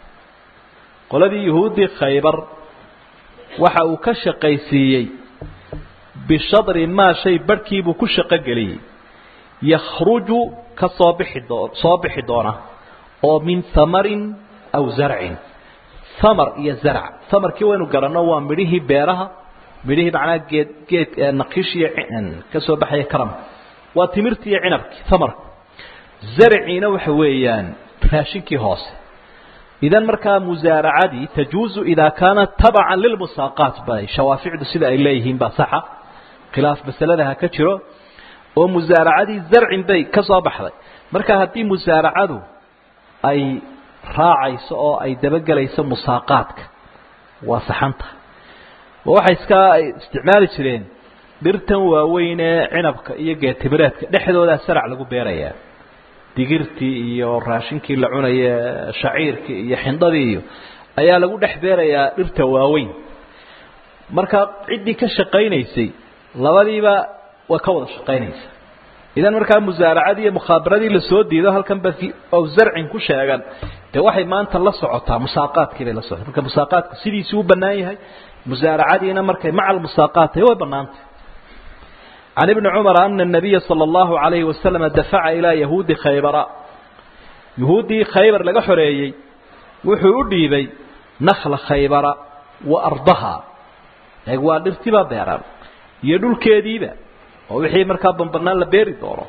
qoladii yuhuuddii khaybar waxa uu ka shaqaysiiyey bishadri maa shay barhkiibuu ku shaqo geliyey yakhruju ka soo bixi doo soo bixi doona oo min hamarin aw zarcin hamar iyo zarc hamarkii waynu garanno waa midhihii beeraha midhihii macnaha geed geed naqiishiyo ka soo baxaya karamka waa timirtii iyo cinabkii hamarka zarciina waxa weeyaan raashinkii hoose idan markaa musaaracadii tajuuzu idaa kaanat tabacan lilmusaaqaat bay shawaaficdu sida ay leeyihiin baa saxa khilaaf masalada ha ka jiro oo musaaracadii zarcin bay ka soo baxday marka haddii musaaracadu ay raacayso oo ay dabagelayso musaaqaadka waa saxanta oo waxay iska isticmaali jireen dhirtan waaweyn ee cinabka iyo geetimireedka dhexdoodaa sarac lagu beerayaa digirtii iyo raashinkii la cunaya shaciirkii iyo xindadii iyo ayaa lagu dhex beerayaa dhirta waaweyn marka ciddii ka shaqaynaysay labadiiba waa ka wada shaqaynaysa idan markaa musaaracadii iyo mukhaabaradii lasoo diido halkan ba ow zarcin ku sheegan dee waxay maanta la socotaa musaaqaadkii bay la socota marka musaaqaadku sidiisii u bannaan yahay musaaracadiina markay maca almusaaqaat tahay way bannaantay can ibni cumar ana nabiya sala allahu calayhi wasalam dafaca ilaa yahuudi khaybara yahuuddii khaybar laga xoreeyey wuxuu u dhiibay nakla khaybara wa ardaha eeg waa dhirtiba beeran iyo dhulkeediiba oo wixii markaa bambanaan la beeri doono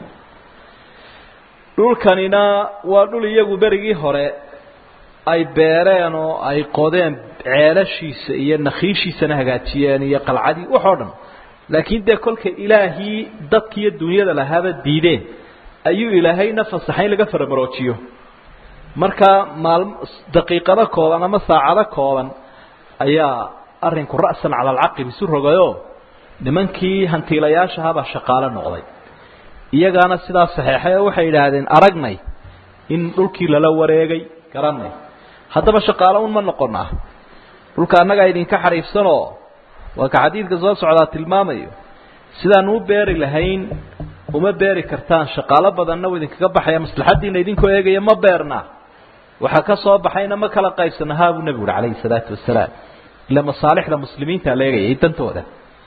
dhulkanina waa dhul iyagu berigii hore ay beereen oo ay qodeen ceelashiisa iyo nakhiishiisana hagaajiyeen iyo qalcadii waxoo dhan laakiin dee kolka ilaahii dadkiiyo dunyada lahaaba diideen ayuu ilaahayna fasaxay in laga faramaroojiyo marka maalm daqiiqado kooban ama saacado kooban ayaa arrinku ra'san cala alcaqib isu rogayoo nimankii hantiilayaashahabaa shaqaalo noqday iyagaana sidaa saxeexay oo waxay yidhaahdeen aragnay in dhulkii lala wareegay garanay haddaba shaqaalo un ma noqonaa dhulka annagaa idinka xariifsanoo waa ka xadiidka soo socdaa tilmaamayo sidaan u beeri lahayn uma beeri kartaan shaqaalo badanna u idinkaga baxaya maslaxaddiina idinkoo eegaya ma beerna waxaa ka soo baxayna ma kala qaybsana haa buu nebigu uhi calayhi salaatu wasalaam ila masaalixda muslimiinta la eegayay dantooda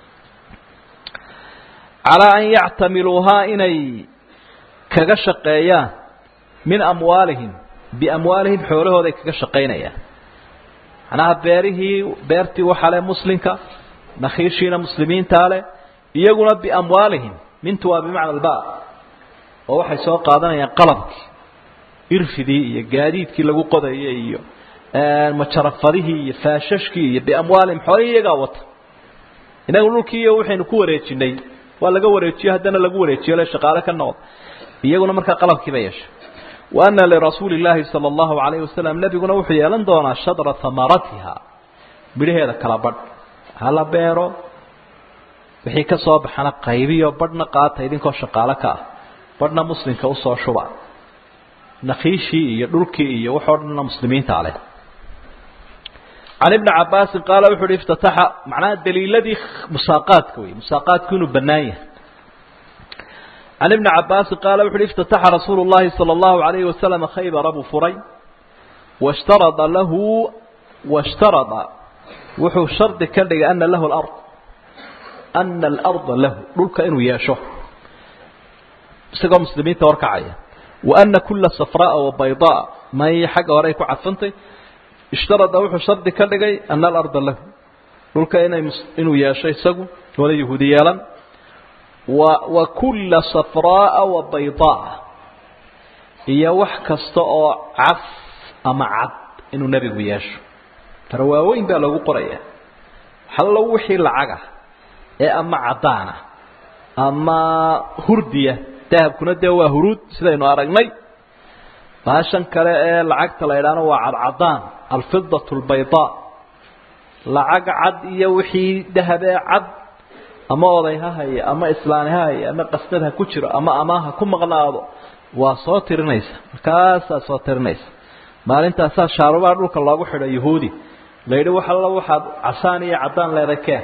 calaa an yactamiluuhaa inay kaga shaqeeyaan min amwaalihim biamwaalihim xoolahooday kaga shaqaynayaan macnaha beerihii beertii waxaa leh muslimka nakhiishiina muslimiintaa leh iyaguna biamwaalihim mintu waa bimacna alba oo waxay soo qaadanayaan qalabkii irfidii iyo gaadiidkii lagu qodayay iyo majarafadihii iyo faashashkii iyo biamwaalihim xoolihii iyagaa wata inagu dhulkii iyo waxaynu ku wareejinay waa laga wareejiyo haddana lagu wareejiyo le shaqaale ka noqda iyaguna markaa qalabkiiba yeeshay wa ana lirasuuli illaahi sala allahu calayhi wasalam nebiguna wuxuu yeelan doonaa shadra hamaratiha midhaheeda kala badh hala beero wixii ka soo baxana qaybiyo badhna qaata idinkoo shaqaalo ka ah badhna muslimka usoo shuba nakhiishii iyo dhulkii iyo waxoo dhanna muslimiinta leh can ibni cabaasin qaala wuxu uhi iftataxa macnaha daliiladii musaaqaadka wey musaaqaadku inuu bannaan yahay can ibni cabaasin qaala wuxu uhi iftataxa rasuulu llahi sala allahu alayhi wasalama khaybara buu furay washtarada lahu washtarada wuxuu shardi ka dhigay ana lahu lard ana alarda lahu dhulka inuu yeesho isagoo muslimiinta horkacaya wa ana kula safraaa wa baydaa may xagga hore ay ku cadfantay ishtarada wuxuu shardi ka dhigay ana alarda lahu dhulka inay inuu yeesho isagu wala yahuudi yeelan wa wa kula safraaa wa baydaa iyo wax kasta oo caf ama cad inuu nebigu yeesho tara waaweyn baa lagu qoraya hallo wixii lacaga ee ama caddaana ama hurdiya dahabkuna dee waa huruud sidaynu aragnay baashan kale ee lacagta la idhaahno waa cadcadaan alfidatu albaydaa lacag cad iyo wixii dahab ee cad ama oday ha haya ama islaani ha haya ama qasnad ha ku jiro ama amaah ha ku maqnaado waa soo tirinaysa markaasaa soo tirinaysa maalintaasaa shaarubaha dhulka loogu xidho yahuudi la yidhi wax alla waxaad casaan iyo caddaan leeday keen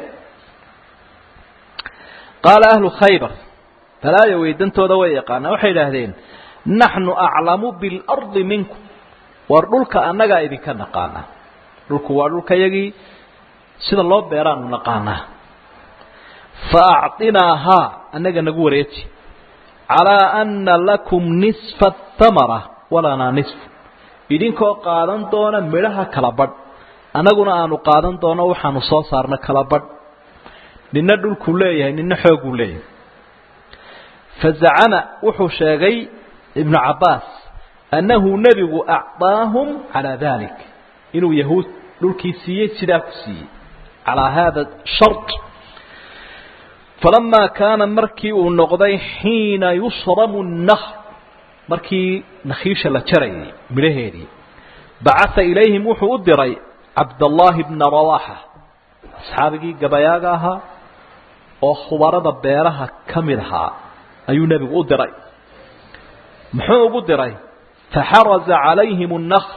qaala ahlu khaybar balaayo weydantooda way yaqaanaan waxay idhaahdeen naxnu aclamu biاlardi minkum war dhulka annagaa idinka naqaanaa dhulku waa dhulkayagii sida loo beeraanu naqaanaa fa acطinaahaa annaga nagu wareeji calىa ana lakum nisfa اtamara walanaa nisfu idinkoo qaadan doona midhaha kala badh annaguna aanu qaadan doono waxaanu soo saarna kala badh nina dhulkuu leeyahay nina xooguu leeyahay fazacama wuxuu sheegay ibnu cabbaas annahu nebigu acطaahum calaa dalik inuu yahuud dhulkii siiyey sidaa ku siiyey calaa haada shart falamaa kaana markii uu noqday xiina yusramu الnahr markii nakhiisha la jarayay midhaheedii bacaa ilayhim wuxuu u diray cabdallaahi bna rawaaxa asxaabigii gabayaaga ahaa oo khubarada beeraha ka mid ahaa ayuu nebigu u diray muxuu ugu diray faxaraza calayhim الnakr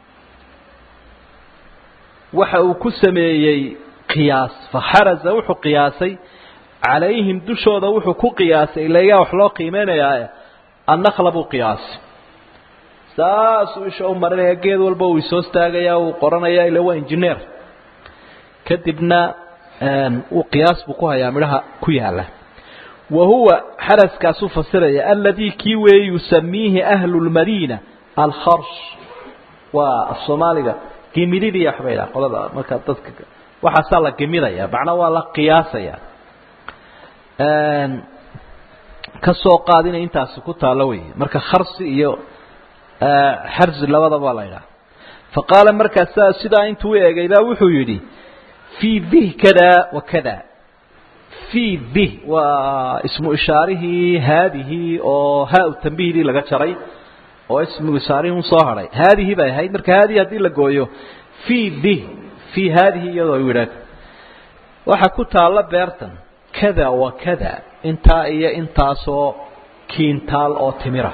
waxa uu ku sameeyey qiyaas faxaraza wuxuu qiyaasay calayhim dushooda wuxuu ku qiyaasay ilayaa wax loo qiimeynayaa annakla buu qiyaasay saasuu isha u marinaya geed walba uu isoo staagaya uu qoranaya ila waa engineer kadibna uu qiyaas buu ku hayaa midhaha ku yaala wa huwa xaraskaasuu fasiraya aladii kii weeye yusamiihi ahlu lmadiina alkharsh waa af soomaaliga gemididii waxba idhaha qolada marka dadka waxaasaa la gemidaya macnaa waa la qiyaasaya ka soo qaad inay intaasi ku taalo wey marka kharsi iyo xarzi labadaba la idhaha fa qaala markaasaa sidaa intuu u eegay baa wuxuu yidhi fii bih kada wa kada fii bih waa ismu ishaarihii haadihii oo haa tambihidii laga jaray oo ismu ishaarihii un soo hadhay haadihii bay ahayd marka haadihi haddii la gooyo fii bih fii haadihi iyadoo yidhaah waxaa ku taalla beertan kada wa kada intaa iyo intaasoo kiintaal oo timira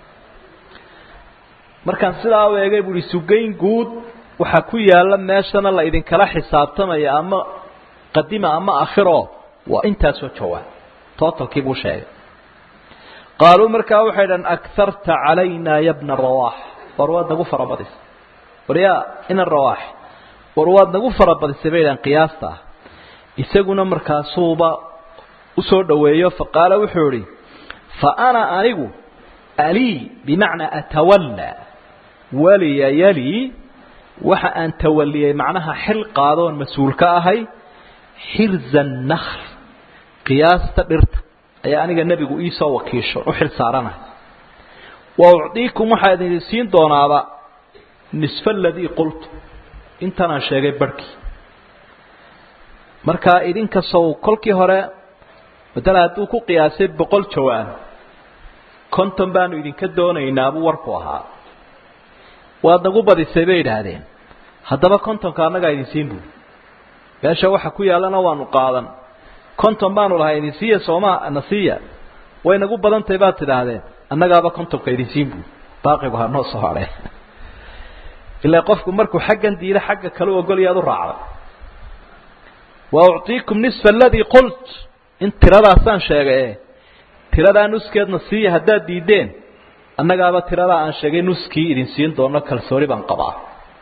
markaan sidaa u eegay buuhi sugayn guud waxaa ku yaalla meeshana la idinkala xisaabtamaya ama qadima ama akhiro waa intaasoo jawaab totalkii buu sheegay qaaluu markaa waxay dhahan akarta calayna ya bna rawaax war waad nagu farabadisay war yaa ina rawaax war waad nagu farabadisay bay dhahan qiyaasta ah isaguna markaasuuba usoo dhoweeyo faqaala wuxuu idhi fa ana anigu alii bimacnaa atawallaa waliya yalii waxa aan tawaliyey macnaha xil qaadoon mas-uul ka ahay xirza nakhl qiyaasta dhirta ayaa aniga nebigu iisoo wakiisho u xil saaranahay wa ucdiikum waxaa idin siin doonaaba nisfa aladii qultu intanaan sheegay barhkii markaa idinkasow kolkii hore madala hadduu ku qiyaasay boqol jawaan konton baanu idinka doonaynaa buu warku ahaa waad nagu badisay bay idhaahdeen haddaba kontonka annagaa idin siin buuri meesha waxa ku yaallana waanu qaadan konton baanu lahay idin siiya sooma na siiya way nagu badan tahay baad tidhaahdeen annagaaba kontonka idin siin buuri baaqigu ha noo soo hadhee ilaa qofku markuu xaggan diida xagga kale u ogolaya ad u raacday wa ucطiikum nisfa aladii qult in tiradaasaan sheegay e tiradaa nuskeedna siiya haddaad diideen annagaaba tiradaa aan sheegay nuskii idin siin doono kalsooni baan qabaa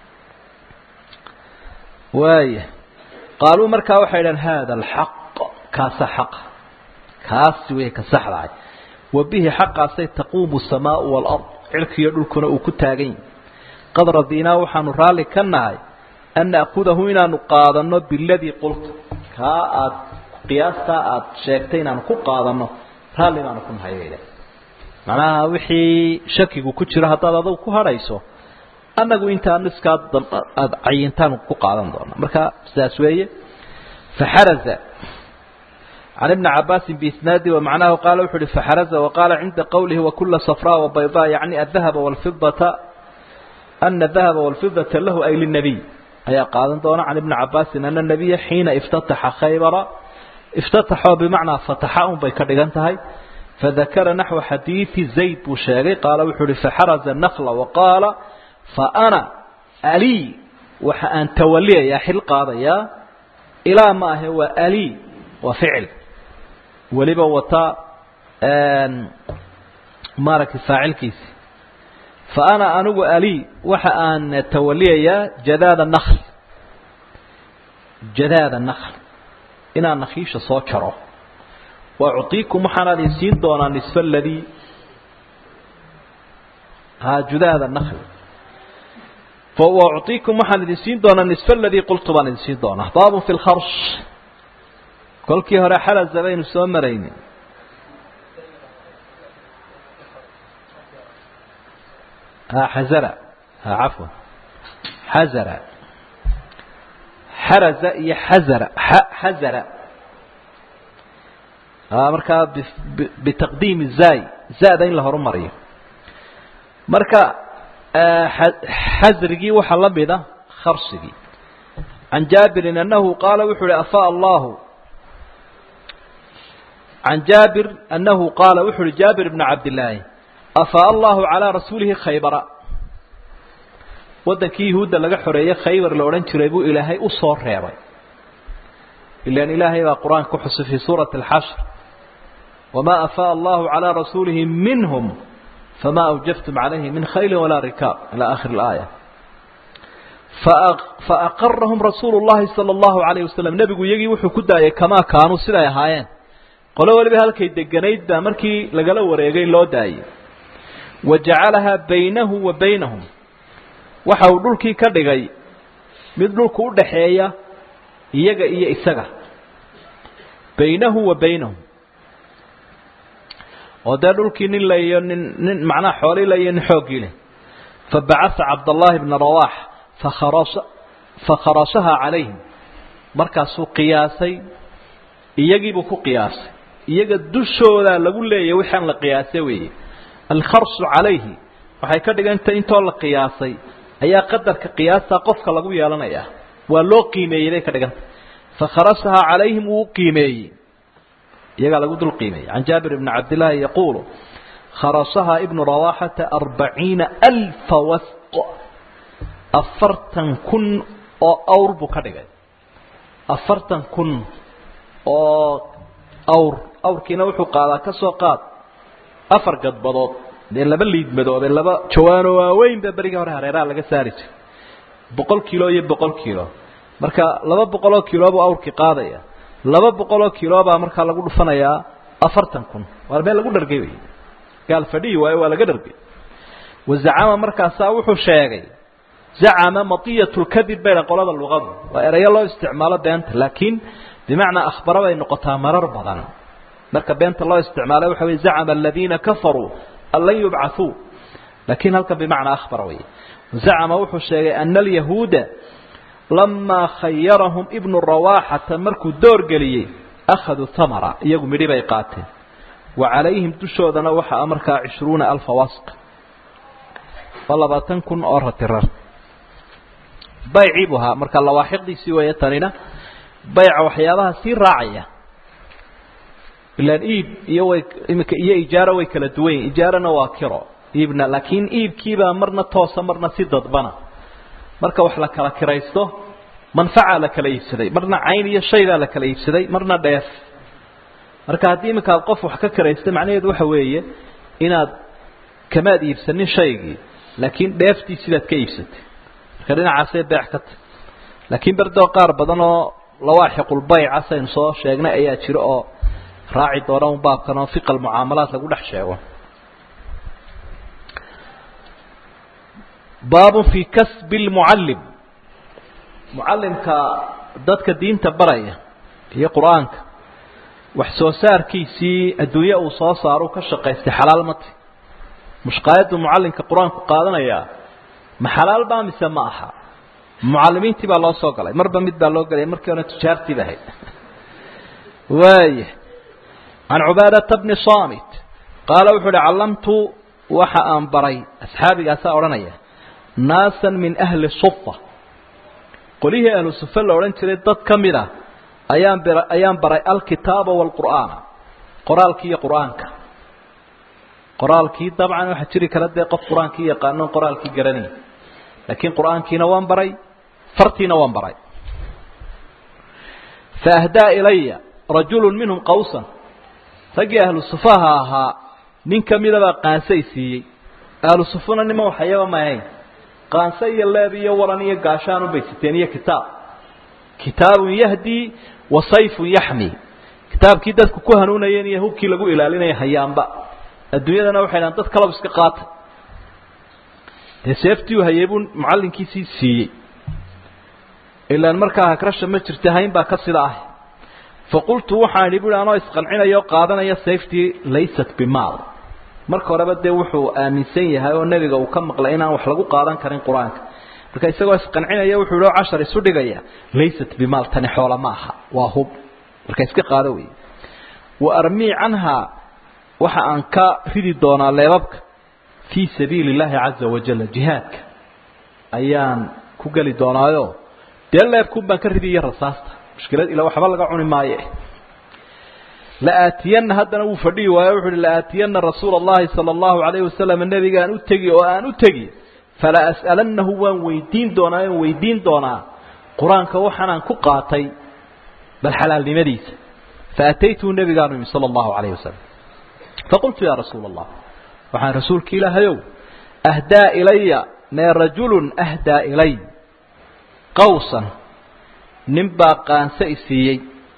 waaya qaaluu markaa waxay idhahen hada alxaq kaasa xaqa kaasi wey ka saxdahay wa bihi xaqaasay taquumu samaau waalard cirkiiyo dhulkuna uu ku taagan yahi qad radinaa waxaanu raalli ka nahay an na'kudahu inaanu qaadanno biladii qulta kaa aad qiyaastaa aad sheegtay inaanu ku qaadanno raalli baanu ku nahay bayda macnaha wixii shakigu ku jiro haddaad adugu ku hadhayso annagu intaa niskaa aada cayintaan ku qaadan doona marka sidaas weeye faxaraza can ibni cabaasin biisnaadi wamacnahu qaala wuxu uhi faxaraza waqaala cinda qowlihi wakula safraa wabaydaa yacni adahaba walfidata ana dahaba walfidata lahu ay linabiy ayaa qaadan doona can ibni cabaasin ana nabiya xiina iftataxa khaybara iftataxoo bimacnaa fataxa un bay ka dhigan tahay fadakara naxwa xadiidi zayd buu sheegay qaala wuxuu uhi faxaraza nakla waqaala faana alii waxa aan tawaliyayaa xil qaadayaa ilaa ma ahe waa alii waa ficil weliba wata maaragtay faacilkiisi fa ana anigu alii waxa aan tawaliyayaa jadaada nakl jadaada nakl inaan nakiisha soo jaro wa uciikum waxaana idin siin doonaa nisfa aladii ha judaada nakl وأعطيكم waxaan idin siin doonaa نصف الذي qلtu baan idin siin doonaa bab في الkرش kolkii hore xalza baynu soo marayni xazra عafوا xazra xaraza iyo xazra xazra markaa بتaqdiim الزاy زada in la horumariyo marka xasrigii waxaa la mida kharsigii can jaabirin anahu qaala wuxuu uhi afaa allahu can jaabir anahu qaala wuxu uhi jaabir bna cabdillaahi afaa allahu calaa rasuulihi khaybara waddankii yahuudda laga xoreeyey khaybar la odhan jiray buu ilaahay u soo reebay ilan ilaahay baa qur-aanka ku xusay fii suurati alxashr wamaa afaa allahu calaa rasuulihi minhum فma أوجفتm عalayhi min khayl walaa rikaab ilى akhir الآية faأqarahum rasuul الlahi salى الlahu عalيه waslم nebigu iyagii wuxuu ku daayay kamaa kaanuu siday ahaayeen qolo waliba halkay deganayd baa markii lagala wareegay loo daayey wa jacalahaa baynahu wa baynahum waxa uu dhulkii ka dhigay mid dhulku u dhaxeeya iyaga iyo isaga baynahu wa baynahum oo dee dhulkii nin la iyo nin nin macnaha xoolii la iyo nin xooggii leh fabacasa cabdallaahi bna rawax fakharasa fakharashahaa calayhim markaasuu qiyaasay iyagiibuu ku qiyaasay iyaga dushoodaa lagu leeyahy wixaan la qiyaasay weeye alkharsu calayhi waxay ka dhigantay intoo la qiyaasay ayaa qadarka qiyaastaa qofka lagu yeelanayaa waa loo qiimeeyey bay ka dhigantay fakharashahaa calayhim wuu qiimeeyey iyagaa lagu dul qiimeeyey can jaabir bni cabdillaahi yaquulu kharasahaa ibnu rawaxata arbaciina alfa wasq afartan kun oo awr buu ka dhigay afartan kun oo awr awrkiina wuxuu qaadaa ka soo qaad afar gadbadood dee laba liidmadoobe laba jawaano waaweyn baa berigii hore hareeraha laga saari jiray boqol kilo iyo boqol kilo marka laba boqoloo kilo buu awrkii qaadaya laba boqoloo kilo baa markaa lagu dhufanayaa afartan kun waa meel lagu dhargay wey gaal fadhiyi waayo waa laga dhargay wazacama markaasaa wuxuu sheegay zacama matiyat lkadib bayna qolada luqadu waa erayo loo isticmaalo beenta laakiin bimacnaa akhbara bay noqotaa marar badan marka beenta loo isticmaalo waxa wey zacama aladiina kafaruu an lan yubcaثuu lakiin halkan bimacnaa akhbara wey zacama wuxuu sheegay ana alyahuuda lamaa khayarahum ibnu rawaxata markuu door geliyey akhaduu hamara iyagu midhi bay qaateen wa calayhim dushoodana waxaa markaa cishruuna alfa wasq waa labaatan kun oo ratirar baycii buu ahaa marka lawaaxiqdiisii weeye tanina bayca waxyaabaha sii raacaya ilaan iib iyo way imika iyo ijaaro way kala duwan yihin ijaarana waa kiro iibna laakiin iibkiibaa marna toosa marna si dadbana marka wax la kala kiraysto manfaca la kala iibsaday marna cayn iyo shaygaa la kala iibsaday marna dheef marka haddii iminka aad qof wax ka kiraysta macnaheedu waxa weeye inaad kamaad iibsanin shaygii laakiin dheeftii sidaad ka iibsatay marka dhinacaasay beec ka tahy laakiin berdoo qaar badan oo lawaaxiqulbayca saynu soo sheegnay ayaa jiro oo raaci doona un baabkan oo fiqa almucaamalaat lagu dhex sheego baabun fii kasbi lmucallim mucallimka dadka diinta baraya iyo qur-aanka wax soo saarkiisii adduunye uu soo saaro ka shaqaystay xalaal mati mushqaayaddu mucallimka qur-aanku qaadanayaa ma xalaal baa mise ma aha mucallimiintii baa loo soo galay marba mid baa loo galaya markii hore tujaartiiba ahayd waaya can cubaadata bni samit qaala wuxuu uhi callamtu waxa aan baray asxaabigaasaa odhanaya naasan min ahli sufa qolihii ahlu sufa la odhan jiray dad ka mid a ayaan bir ayaan baray alkitaaba waalqur'aana qoraalkii iyo qur'aanka qoraalkii dabcan waxaa jiri kara dee qof qur-aankii yaqaano qoraalkii garanay laakiin qur'aankiina waan baray fartiina waan baray faahdaa ilaya rajulu minhum qawsan raggii ahlu sufaha ahaa nin ka midabaa qaansay siiyey ahlu sufuna nima waxayaba ma ahayn qaanse iyo leeb iyo waran iyo gaashaan ubay siteen iyo kitaab kitaabun yahdii wa sayfun yaxmi kitaabkii dadku ku hanuunayeen iyo hubkii lagu ilaalinaya hayaanba adduunyadana waxay dhahan dad kalaba iska qaata dee seeftii u hayay buu mucallinkiisii siiyey ilaan markaa hagrasha ma jirta hayn baa ka sida ah faqultu waxaan idhi buui anoo isqancinaya oo qaadanaya sayftii laysat bimaal marka horeba dee wuxuu aaminsan yahay oo nebiga uu ka maqlay inaan wax lagu qaadan karin qur-aanka marka isagoo isqancinaya wuxuu ihi oo cashar isu dhigaya laysat bimaal tani xoola ma aha waa hub marka iska qaado wey wa armii canhaa waxa aan ka ridi doonaa leebabka fii sabiili illaahi caza wajalla jihaadka ayaan ku geli doonaayo dee leebkuun baan ka ridiyo rasaasta mushkilad ila waxba laga cuni maaye laaatiyana haddana wuu fadhihi waayo wuxu uhi laaatiyana rasuula allahi sala allahu alayhi wasalam nebigaan u tegi oo aan u tegi fala as'alannahu waan weydiin doonaa aan weydiin doonaa qur-aanka waxaanaan ku qaatay bal xalaalnimadiisa faataytuhu nebigaanu imi sala allahu alayhi wasalam faqultu yaa rasuula allah waxaan rasuulka ilaahayow ahdaa ilaya mee rajulun ahdaa ilay qawsan nin baa qaanse i siiyey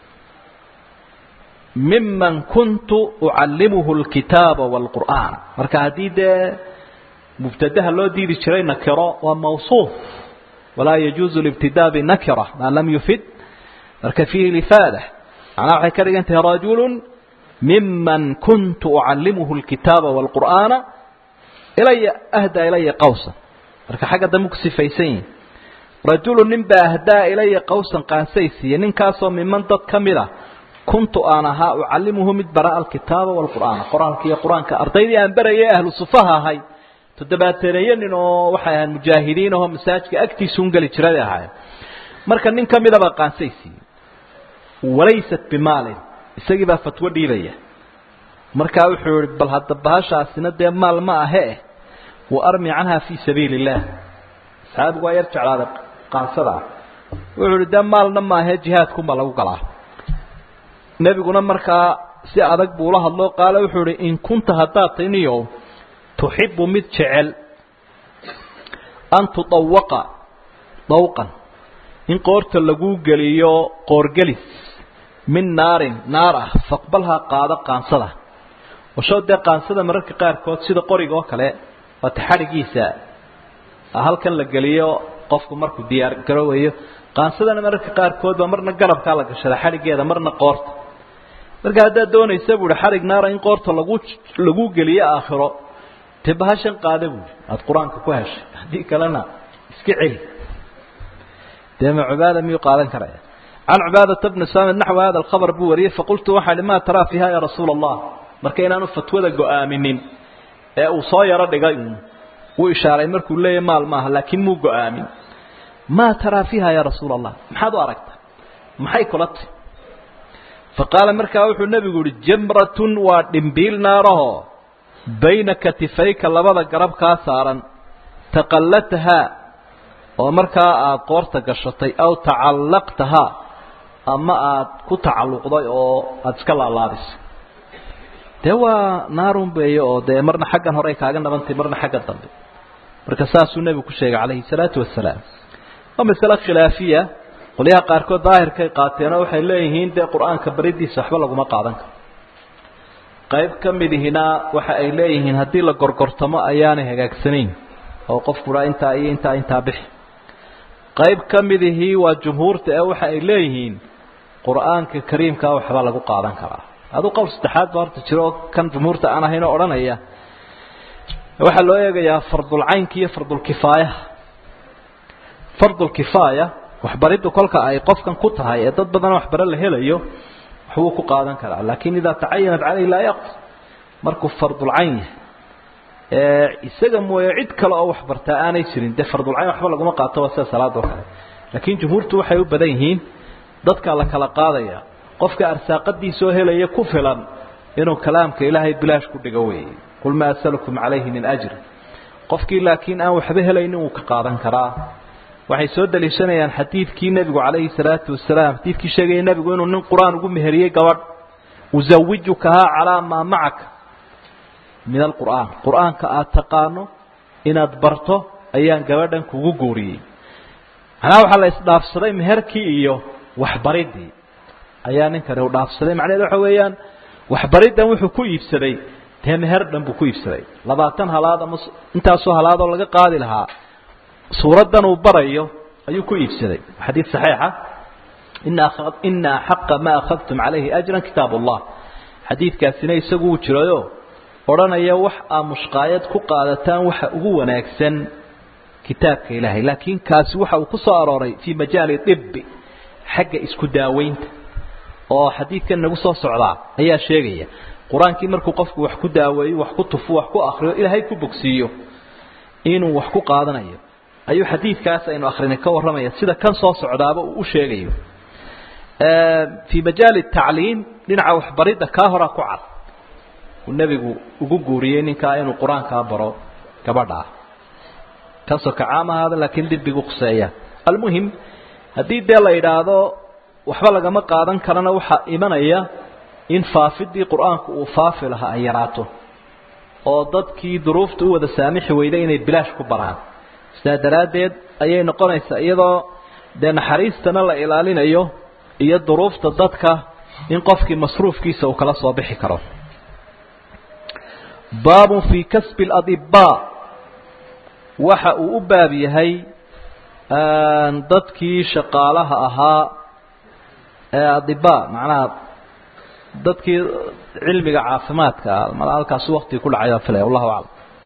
miman kuntu ucallimuhu alkitaaba waalqur'aan marka haddii dee mubtadaha loo diidi jiray nakiro waa mawsuuf walaa yajuuzu libtidaa binakira maa lam yufid marka fiihi lifaada macnaha waxay ka dhigan tahay rajulun miman kuntu ucallimuhu alkitaaba waalqur'aana ilaya ahdaa ilaya qawsan marka xagga dambe ku sifaysan yihin rajulu nin baa ahdaa ilaya qawsan qaansay siiye ninkaasoo miman dad ka mid a kuntu aan ahaa ucallimuhu mid bara alkitaaba waalqur'aana qoraalka iyo qur-aanka ardaydii aan barayay ahlu sufaha ahay toddobaateneeyo nin oo waxay ahaan mujaahidiin ahoo masaajidka agtiisuun geli jiray ahaayeen marka nin ka midabaa qaansay siiyey walaysat bimaalin isagii baa fatwo dhiibaya markaa wuxuu yihi bal hadda bahashaasina dee maal ma ahe eh wa armi canha fii sabiili illaah asxaabigu waa yar jeclaaday qaansada ah wuxuu ihi dee maalna maahe jihaadkunbaa lagu galaa nebiguna markaa si adag buu ula hadlo qaale wuxuu ihi in kunta haddaad tay niyow tuxibu mid jecel an tudawaqa dawqan in qoorta laguu geliyo qoorgelis min naarin naar ah faqbalhaa qaado qaansada washow dee qaansada mararka qaarkood sida qoriga oo kale waata xadhigiisa halkan la geliyo qofku markuu diyaar garoowayo qaansadana mararka qaarkood baa marna garabkaa la gashada xadhigeeda marna qoorta marka haddaad doonaysa buuhi xadhig naara in qoorta lagu lagu geliyo aakhiro dee bahashan qaada buuhi aada qur-aanka ku heshay haddii kalena iska celi dee ma cubaada miyuu qaadan karaya can cubaadata bni saamid naxwi hada alkhabar buu wariyey faqultu waxaa ihi maa taraa fiiha ya rasuula allah marka inaanu fatwada go-aaminin ee uu soo yaro dhigay uun wuu ishaaray markuu leeyahy maal maaha laakiin muu go-aamin maa taraa fiiha ya rasuula allah maxaad u aragta maxay kula tahy faqaala markaa wuxuu nebigu yihi jamratun waa dhimbiil naaraho bayna katifayka labada garab kaa saaran taqallatahaa oo markaa aada qoorta gashatay aw tacallaqtahaa ama aada ku tacalluqday oo aada iska laalaadisay dee waa naarun beeye oo dee marna xaggan hore ay kaaga nabantay marna xagga dambe marka saasuu nebigu ku sheegay calayhi salaatu wasalaam waa masale khilaafiya qolyaha qaarkood daahirkay qaateenoo waxay leeyihiin dee qur-aanka baridiisa waxba laguma qaadan karo qayb ka midihina waxa ay leeyihiin haddii la gorgortamo ayaanay hagaagsanayn oo qofkua intaa iyo intaa intaa bixi qayb ka midihii waa jumhuurta ee waxa ay leeyihiin qur-aanka kariimkaa waxba lagu qaadan karaa aduu qowl saddexaad ba horta jiro oo kan jumhuurta aan ahayn oo odhanaya waxaa loo eegayaa fardulcaynka iyo fardulkifaayaha fardulkifaaya waxbariddu kolka ay qofkan ku tahay ee dad badan waxbaro la helayo waxbuu ku qaadan karaa laakin idaa tacayanat caleyhi laa yaqdi markuu fardulcayn yahay ee isaga mooye cid kale oo waxbartaa aanay jirin dee fardulcayn waxba laguma qaato waa sida salaada oo kale laakiin jumhuurtu waxay u badan yihiin dadkaa la kala qaadaya qofka arsaaqadiisoo helaya ku filan inuu kalaamka ilaahay bilaash ku dhigo weeye qul maa asalukum calayhi min ajri qofkii laakiin aan waxba helaynin wuu ka qaadan karaa waxay soo daliishanayaan xadiidkii nebigu calayhi salaatu wasalaam xadiidkii sheegaya nebigu inuu nin qur-aan ugu meheriyey gabadh usawijukahaa calaa maa macaka min alqur'aan qur-aanka aada taqaano inaad barto ayaan gabadhan kugu guuriyey macnaha waxaa la isdhaafsaday meherkii iyo waxbaridii ayaa ninkani u dhaafsaday macnaheed waxa weeyaan waxbariddan wuxuu ku iibsaday dee meher dhan buu ku iibsaday labaatan halaad ama intaasoo halaadoo laga qaadi lahaa suuraddan uu barayo ayuu ku iibsaday xadiid saxiixa ina ina axaqa ma akhadtum calayhi ajran kitaab allah xadiidkaasina isagu uu jirayo odhanaya wax aa mushqaayad ku qaadataan waxa ugu wanaagsan kitaabka ilaahay laakiin kaasi waxa uu ku soo arooray fii majaali dibi xagga isku daaweynta oo xadiidkan nagu soo socdaa ayaa sheegaya qur-aankii markuu qofku wax ku daaweeyo wax ku tufo wax ku akriyo ilaahay ku bogsiiyo inuu wax ku qaadanayo ayuu xadiidkaas aynu akrinay ka warramaya sida kan soo socdaaba uu u sheegayo fii majaali tacliim dhinaca waxbaridda kaa horaa ku cad uu nebigu ugu guuriyey ninkaa inuu qur-aankaa baro gabadhaa kaasoo kacaam ahaada laakiin dibbigu khuseeya almuhim haddii dee la yidhaahdo waxba lagama qaadan karana waxaa imanaya in faafidii qur-aanku uu faafi lahaa ay yaraato oo dadkii duruufta u wada saamixi weyday inay bilaash ku baraan sidaa daraaddeed ayay noqonaysaa iyadoo dee naxariistana la ilaalinayo iyo duruufta dadka in qofkii masruufkiisa uu kala soo bixi karo baabun fii kasbi اladibaa waxa uu u baab yahay dadkii shaqaalaha ahaa ee adibaa macnaha dadkii cilmiga caafimaadka mal halkaasu waktigii ku dhacay baa filaya wallahu aclam